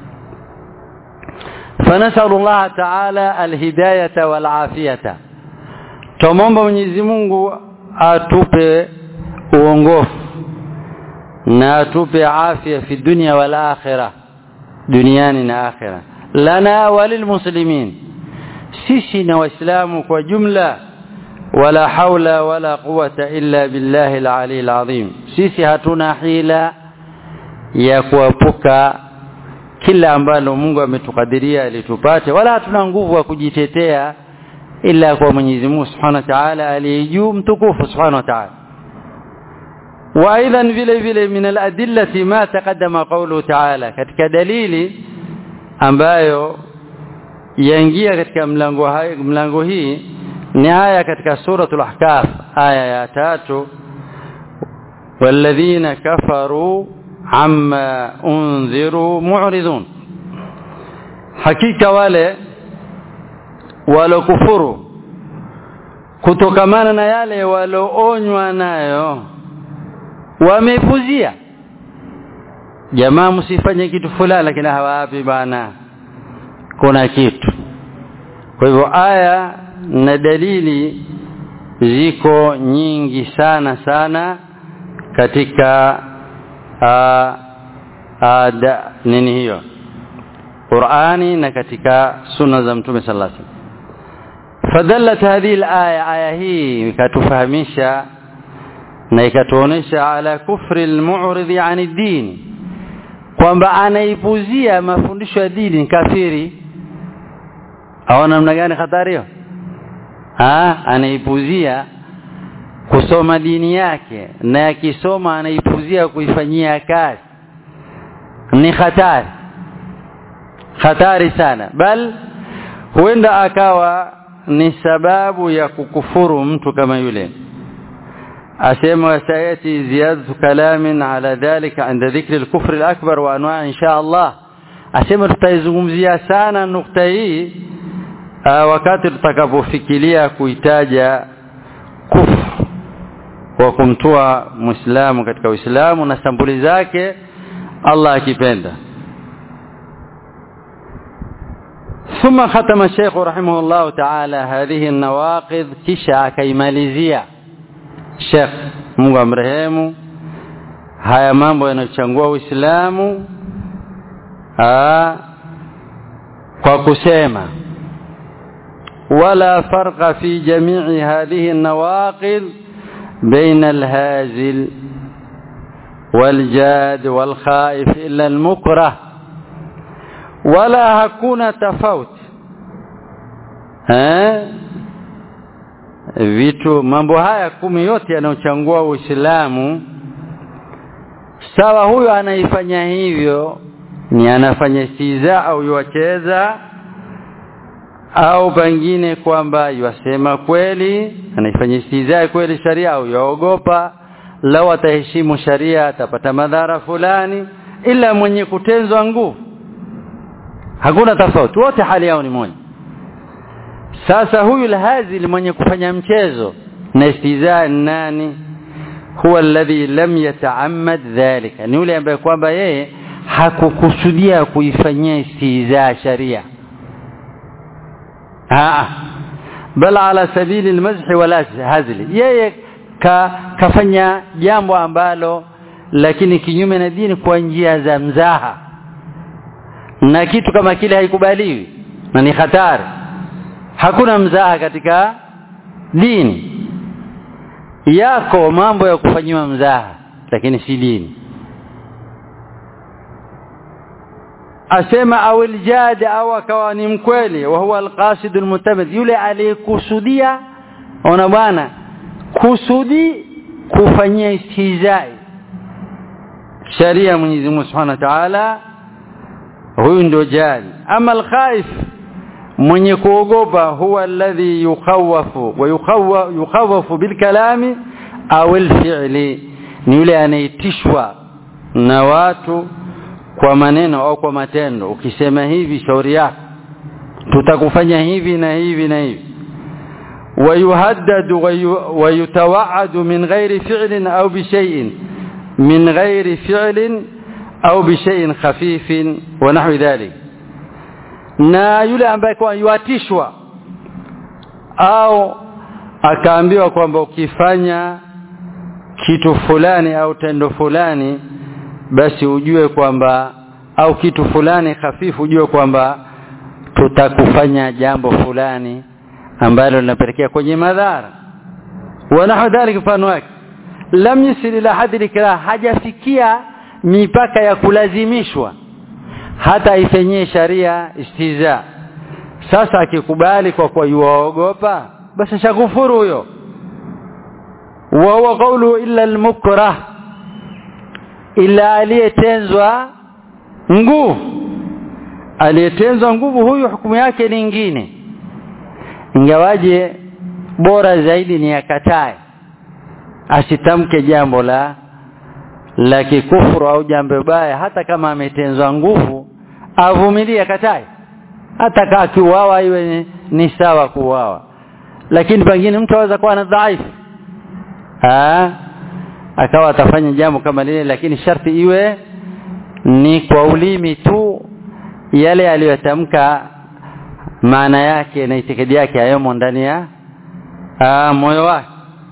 فنسأل الله تعالى الهداية والعافية تمomba Mwenyezi Mungu atupe uongofu na atupe afya fi dunya wal akhirah duniani na akhirah lana walilmuslimin sisi na waislamu kwa jumla wala haula wala quwata illa billahi al-ali al-azim sisi hatuna hila ya kuepuka kila ambalo Mungu ametukadiria ilitupate wala hatuna nguvu ya kujitetea ila kwa Mwenyezi Mungu Subhanahu wa Ta'ala aliyejuu mtukufu Subhanahu wa Ta'ala وايضا vile vile min al-adillati ma taqaddama qawlu ta'ala katika dalili ambayo yaingia katika mlango hai mlango hii ni aya katika suratul ahkaf aya ya tatu walladhina kafaru amma unziru mu'ridun hakika wale walokufuru kutokamana na yale waloonywa nayo wamepuzia jamaa msifanye kitu fulani lakini hawapi bana kuna kitu kwa hivyo aya na dalili ziko nyingi sana sana katika a, a, da, nini hiyo Qur'ani na katika sunna za Mtume sallallahu alaihi wasallam fadallat hadhihi al-aya aya hii ikatufahamisha na ikatuonesha ala kufri al-mu'ridi 'ani ad-din kwamba anaipuzia mafundisho ya dini kafiri au namna gani hatari hiyo ah anaipuzia kusoma dini yake na akisoma anaipuzia kuifanyia kazi ni hatari hatari sana bal huenda akawa ni sababu ya kukufuru mtu kama yule asema sayati ziyadatu kalamin ala dhalika inda dhikri al-kufr al-akbar wa anwa' insha Allah asema tutaizungumzia sana nukta hii wakati tutakapofikiria kuitaja kufru wa kumtoa muislamu katika uislamu na sambuli zake Allah akipenda ثم ختم الشيخ رحمه الله تعالى هذه النواقض kisha akaimalizia Sheikh Mungu amrehemu haya mambo yanayochangua Uislamu kwa kusema wala farqa fi jami'i hadhihi an-nawaqid بين الهازل والجاد والخائف إلا المكره ولا hakuna tofauti eh vitu mambo haya kumi yote yanayochangua Uislamu sawa huyo anaifanya hivyo ni anafanya istiza au yuwacheza au pengine kwamba yuasema kweli anaifanya istiza kweli sharia au yaogopa lau ataheshimu sharia atapata madhara fulani ila mwenye kutenzwa nguvu hakuna tofauti wote hali yao ni moja sasa huyu alhazil mwenye kufanya mchezo na istizaa nani huwa alladhi lam yata'ammad dhalika ni yule ambaye kwamba yeye hakukusudia kuifanyia istizaa sharia aa bal ala sabili almazh wala hazli yeye ka, kafanya jambo ambalo lakini kinyume na dini kwa njia za mzaha na kitu kama kile haikubaliwi na ni hatari hakuna mzaha katika dini yako mambo ya kufanyiwa mzaha lakini si dini asema au aljad au akawa ni mkweli wa huwa alqasid almutamid yule aliyekusudia ona bwana kusudi kufanyia istihzai sharia Mwenyezi Mungu Subhanahu wa Ta'ala huyu ndio jali ama alkhaif mwenye kuogopa huwa alladhi yukhawafu wa yukhawafu bilkalami au alfi'li ni yule anaitishwa na watu kwa maneno au kwa matendo ukisema hivi shauri yako tutakufanya hivi na hivi na hivi ويهدد ويتوعد من غير فعل أو بشيء من غير فعل أو بشيء خفيف ونحو ذلك na yule ambaye kwa yuatishwa au akaambiwa kwamba ukifanya kitu fulani au tendo fulani basi ujue kwamba au kitu fulani hafifu ujue kwamba tutakufanya jambo fulani ambalo linapelekea kwenye madhara wanahu dhalika mfano wake lam yusil ila hadi ikrah hajafikia mipaka ya kulazimishwa hata ifanyie sharia istiza sasa akikubali kwa kwa yuogopa basi shakufuru huyo wa huwa qawlu illa almukrah ila aliyetenzwa nguvu aliyetenzwa nguvu huyu hukumu yake ni nyingine ingawaje bora zaidi ni akatae asitamke jambo la la kikufuru au jambo baya hata kama ametenzwa nguvu avumilie akatae hata kama kiuawa iwe ni sawa kuuawa lakini pengine mtu aweza kuwa na dhaifu ah akawa atafanya jambo kama lile lakini sharti iwe ni kwa ulimi tu yale aliyotamka maana yake na itikadi yake hayomo ndani ya moyo wake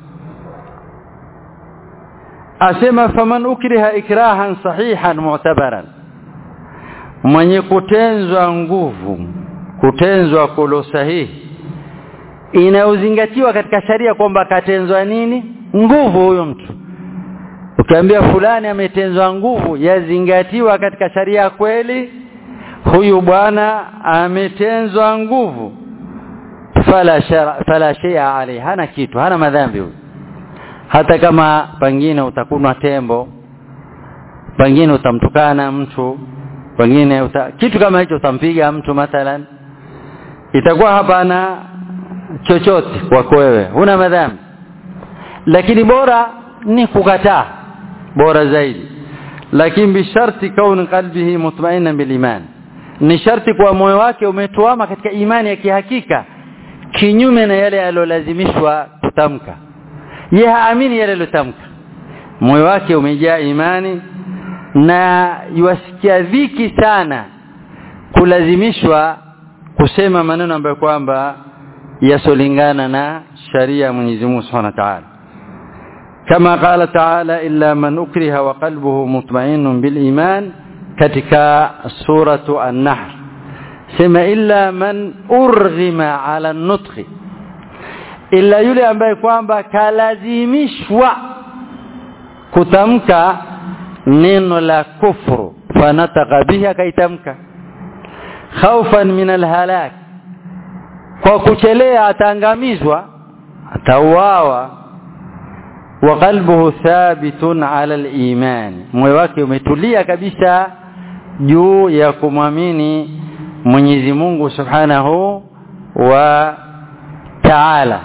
asema faman ukriha ikrahan sahihan mu'tabaran mwenye kutenzwa nguvu kutenzwa kulo sahihi inauzingatiwa katika sharia kwamba katenzwa nini nguvu huyo mtu ukiambia fulani ametenzwa nguvu yazingatiwa katika sharia kweli huyu bwana ametenzwa nguvu fala shara, fala shay'a alayhi hana kitu hana madhambi huyu hata kama pengine utakunwa tembo pengine utamtukana mtu pengine uta, kitu kama hicho utampiga mtu mathalan itakuwa hapana chochote kwako wewe huna madhambi lakini bora ni kukataa bora zaidi lakini bisharti kauni qalbihi mutma'innan bil iman ni sharti kwa moyo wake umetuama katika imani ya kihakika kinyume na yale aliyolazimishwa kutamka yeye haamini yale aliyotamka moyo wake umejaa imani na yuasikia dhiki sana kulazimishwa kusema maneno ambayo kwamba yasolingana na sharia ya Mwenyezi Mungu Subhanahu wa Ta'ala kama qala ta'ala illa man ukriha wa qalbuhu mutma'innun bil iman katika suratu an-nahl sema illa man urghima ala nutqi illa yule ambaye kwamba kalazimishwa kutamka neno la kufru fanataka bihi akaitamka khaufan min alhalak kwa kuchelea ataangamizwa atauawa wa qalbuhu thabitun ala aliman moyo wake umetulia kabisa juu ya kumwamini Mwenyezi Mungu Subhanahu wa Ta'ala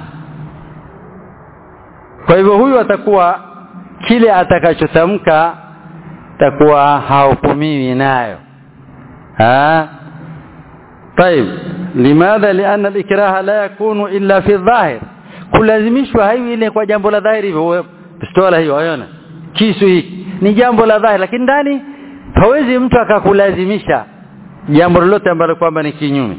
kwa hivyo huyu atakuwa kile atakachotamka takuwa hahukumiwi nayo ha طيب لماذا لان الاكراه لا يكون الا في الظاهر kulazimishwa haiwi ile kwa jambo la dhahiri hivyo pistola hiyo ayona kisu hiki ni jambo la dhahiri lakini ndani hawezi mtu akakulazimisha jambo lolote ambalo kwamba ni kinyume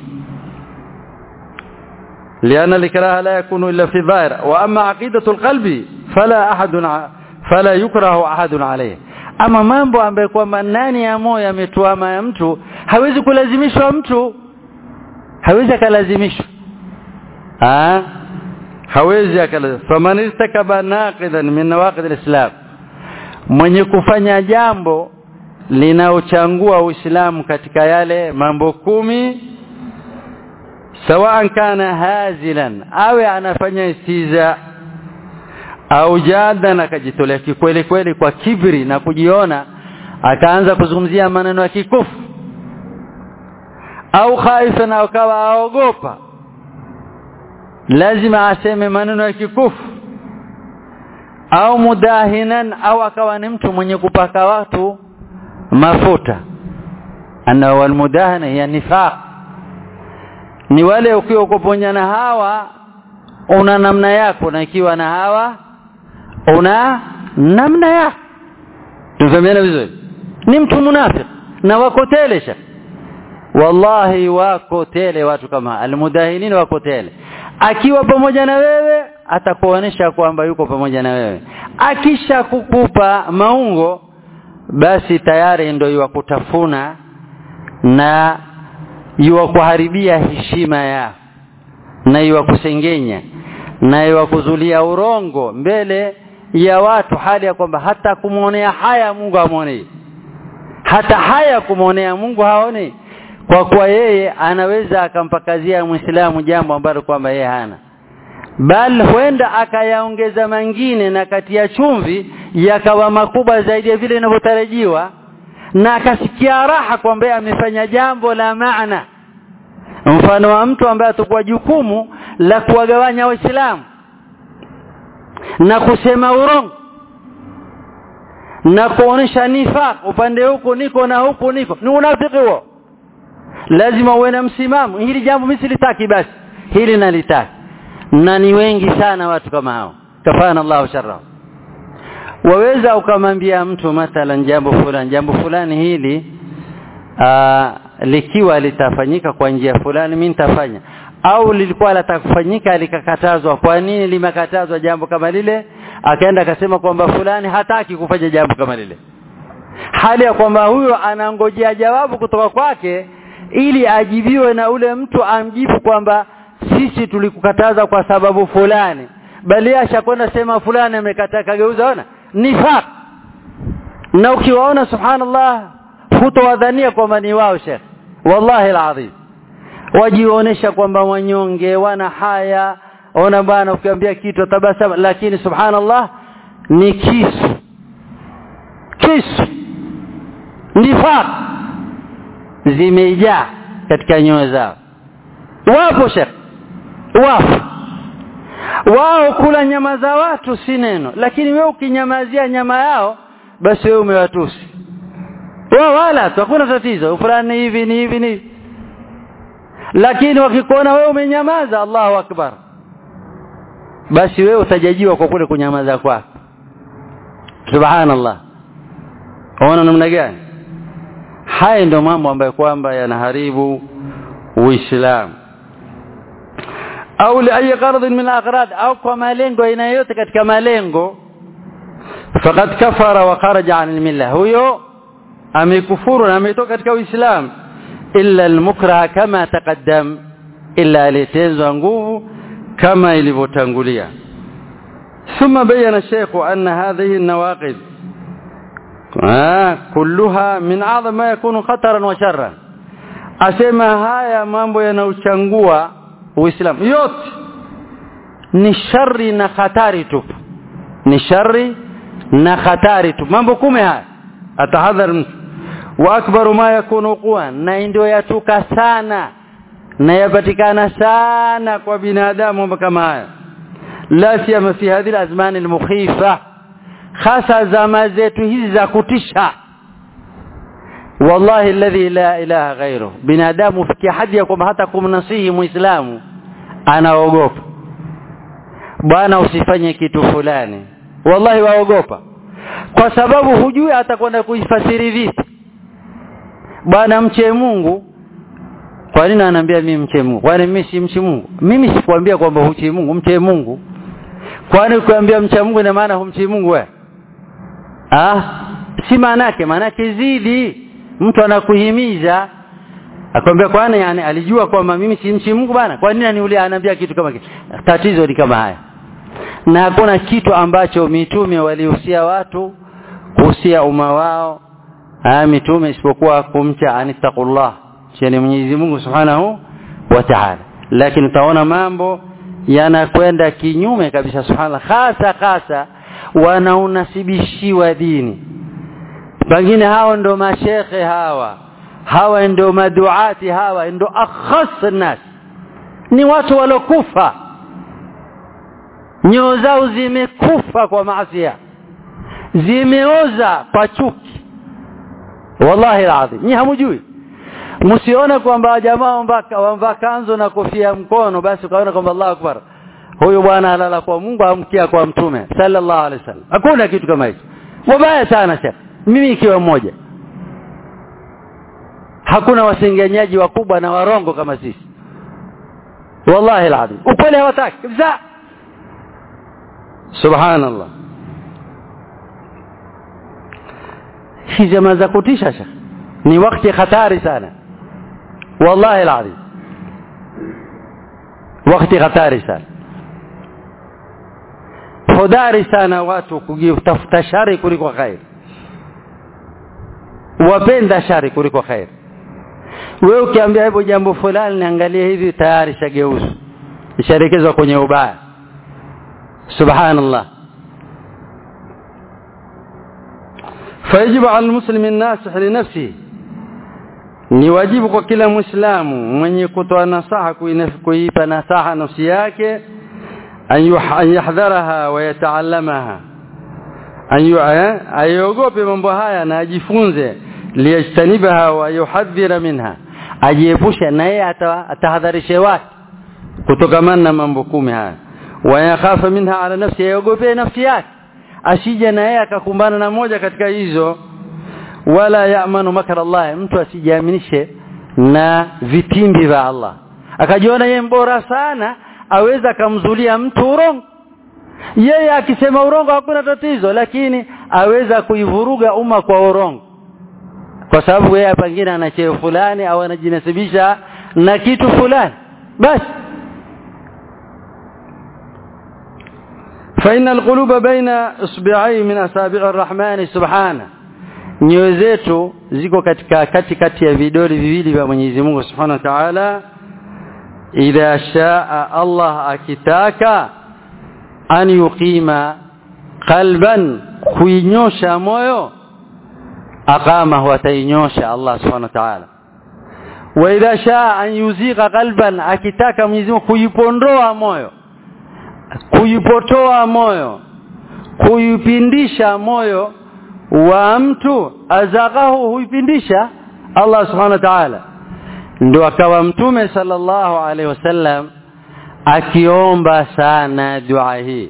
لأن الإكراه لا يكون إلا في الظاهر وأما عقيدة القلب فلا أحد فلا يكره أحد عليه ama mambo ambayo kwamba ndani ya moyo yametuama ya mtu hawezi kulazimishwa mtu hawezi akalazimishwa ah hawezi akalazimishwa faman istakaba naqidan min nawaqid alislam mwenye kufanya jambo linaochangua uislamu katika yale mambo kumi sawaan kana hazilan awe anafanya istiza au jadan akajitolea kikweli kweli kwa kibri na kujiona akaanza kuzungumzia maneno ya kikufu au khaifa na akawa aogopa lazima aseme maneno ya kikufu au mudahinan au akawa ni mtu mwenye kupaka watu mafuta ana walmudahana ya nifaq ni wale ukiwa kuponya na hawa una namna yako na ikiwa na hawa una namna yako tufahamiana vizuri ni mtu munafiki na wako tele shaka wallahi wako tele watu kama almudahinin wako tele akiwa pamoja na wewe atakuonesha kwamba yuko pamoja na wewe akisha kukupa maungo basi tayari ndio yuwakutafuna na yuwakuharibia heshima ya na yuwakusengenya na yuwakuzulia urongo mbele ya watu hali ya kwamba hata kumwonea haya Mungu amwonei hata haya kumwonea Mungu haoni kwa kuwa yeye anaweza akampakazia Muislamu jambo ambalo kwamba yeye hana bal huenda akayaongeza mengine na kati ya chumvi yakawa makubwa zaidi ya vile inavyotarajiwa na akasikia raha kwamba amefanya jambo la maana mfano wa mtu ambaye atakuwa jukumu la kuwagawanya waislamu na kusema urongo na kuonesha nifaq upande huku niko na huku niko ni unafiki huo lazima uwe na msimamo hili jambo mimi silitaki basi hili nalitaki na ni wengi sana watu kama hao kafana Allahu sharra waweza ukamwambia mtu mathalan jambo fulani jambo fulani hili aa, likiwa litafanyika kwa njia fulani mimi nitafanya au lilikuwa litakufanyika likakatazwa kwa nini limekatazwa jambo kama lile akaenda akasema kwamba fulani hataki kufanya jambo kama lile hali ya kwamba huyo anangojea jawabu kutoka kwake ili ajibiwe na ule mtu amjibu kwamba sisi tulikukataza kwa sababu fulani bali ashakwenda sema fulani amekataa kageuza ona nifaq na ukiwaona subhanallah hutowadhania kwamba ni wao shekh wallahi alazim wajionesha kwamba wanyonge wana haya ona bana ukiambia kitu tabasama lakini subhanallah ni kisu kisu nifaq zimejaa katika nyoyo zao wapo shekh wapo wao kula nyama za watu si neno lakini wewe ukinyamazia nyama yao basi wewe umewatusi wao wala tu hakuna tatizo fulani hivi ni hivi ni lakini wakikuona wewe umenyamaza Allahu akbar basi wewe utajajiwa kwa kule kunyamaza kwako subhanallah ona namna gani haya ndio mambo ambayo kwamba yanaharibu uislamu au li ayi gharad min aghrad au kwa malengo aina yote katika malengo faqad kafara wa kharaja an almilla huyo amekufuru na ametoka katika uislamu illa almukraha kama taqaddam illa alitenzwa nguvu kama ilivyotangulia ثم بين الشيخ أن هذه النواقض آه كلها من أعظم ما يكون خطرا وشرا أسمى هايا mambo yanauchangua uislamu yote ni shari na hatari tu ni shari na hatari tu mambo kumi haya atahadhar mtu wa akbaru ma yakunu quwa na ndio yatuka sana na yapatikana sana kwa binadamu mambo kama haya la siyama fi hadhihi alazman almukhifa hasa zama zetu hizi za kutisha wallahi alladhi la ilaha ghairu binadamu fikia hadi ya kwamba hata kumnasihi muislamu anaogopa bwana usifanye kitu fulani wallahi waogopa kwa sababu hujui atakwenda kuifasiri vipi bwana mche Mungu kwa nini ananiambia mimi mche Mungu kwani mimi si mchi Mungu mimi sikwambia kwamba huchi Mungu mche Mungu kwani ukiambia mcha Mungu ina maana humchi Mungu wewe ah si maana yake maana yake zidi mtu anakuhimiza akwambia kwani yani alijua kwamba mimi si mchi Mungu bana kwa nini aniulia anaambia kitu kama kile tatizo ni kama haya na hakuna kitu ambacho mitume walihusia watu kuhusia umma wao haya mitume isipokuwa kumcha anittaqullah cheni Mwenyezi Mungu Subhanahu wa Ta'ala lakini utaona mambo yanakwenda kinyume kabisa subhanallah hasa hasa wanaunasibishiwa dini pengine hao ndo mashekhe hawa hawa ndo maduati hawa ndo akhas nas ni watu walokufa nyoo zao zimekufa kwa maasiya zimeoza kwa chuki wallahi alazim ni hamujui msione kwamba jamaa wamvaa kanzu na kofia mkono basi ukaona kwamba Allahu akbar huyu bwana alala kwa Mungu amkia kwa mtume sallallahu alaihi wasallam hakuna kitu kama hicho wabaya sana shekh mimi ikiwa mmoja hakuna wasengenyaji wakubwa na warongo kama sisi wallahi alazim ukweli hawataki kabisa subhanallah hii jamaa za kutisha shekh ni wakati hatari sana wallahi alazim wakati hatari sana hodari sana watu kutafuta shari kuliko khair wapenda shari kuliko khair wewe ukiambia hivyo jambo fulani niangalie hivi tayari shageuzu ishaelekezwa kwenye ubaya subhanallah فيجب على المسلم الناصح لنفسه ni wajibu kwa kila muislamu mwenye kutoa nasaha kuipa nasaha nafsi yake an yahdharaha wa yataallamaha ayogope mambo haya na ajifunze liyajtanibaha wa yuhadhira minha ajiepushe na yeye atahadharishe watu kutokamana na mambo kumi haya wa yakhafa minha ala nafsi ayogope nafsi yake asije na yeye akakumbana na moja katika hizo wala yaamanu makara Allah mtu asijiaminishe na vitimbi vya Allah akajiona yeye mbora sana aweza akamzulia mtu urongo yeye akisema urongo hakuna tatizo lakini aweza kuivuruga umma kwa urongo kwa sababu yeye pengine ana cheo fulani au anajinasibisha na kitu fulani basi فإن القلوب بين إصبعي من أصابع الرحمن سبحانه nyoyo zetu ziko katika kati kati ya vidole viwili vya Mwenyezi Mungu Subhanahu wa Ta'ala idha shaa Allah akitaka an yuqima qalban kuinyosha moyo aqama huwa tainyosha Allah Subhanahu wa Ta'ala wa idha shaa an yuziqa qalban akitaka Mwenyezi Mungu kuipondoa moyo kuipotoa moyo kuipindisha moyo wa mtu azaghahu huipindisha Allah subhanahu wa ta'ala ndio akawa mtume sallallahu alaihi wasallam akiomba sana dua hii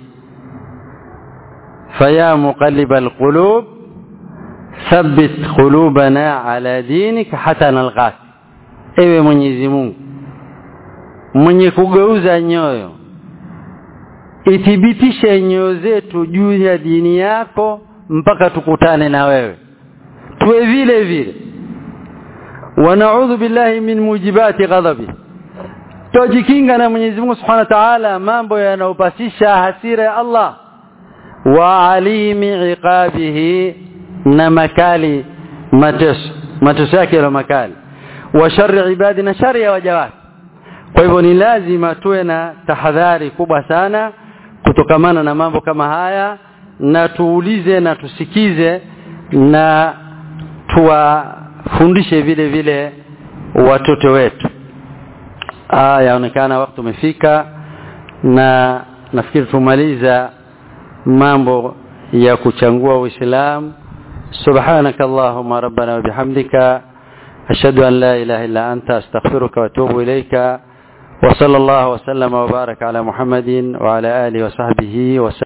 faya muqallibal qulub thabbit qulubana ala dinik hata nalqak ewe Mwenyezi Mungu mwenye kugeuza nyoyo ithibitishe nyoyo zetu juu ya dini yako mpaka tukutane na wewe tuwe vile vile wanaudhu billahi min mujibati ghadabi tujikinga na Mwenyezi Mungu Subhanahu wa Ta'ala mambo yanayopasisha hasira ya Allah wa alimi iqabihi na makali mateso mateso yake ya makali wa sharri ibadi na shari ya waja wake kwa hivyo ni lazima tuwe na tahadhari kubwa sana kutokamana na mambo kama haya na tuulize na tusikize na tuwafundishe vile vile watoto wetu ah yaonekana wakati umefika na nafikiri tumaliza mambo ya kuchangua uislamu سبحانك اللهم ربنا وبحمدك أشهد أن لا إله إلا أنت أستغفرك وأتوب إليك وصلى الله وسلم وبارك على محمد وعلى آله وصحبه وسلم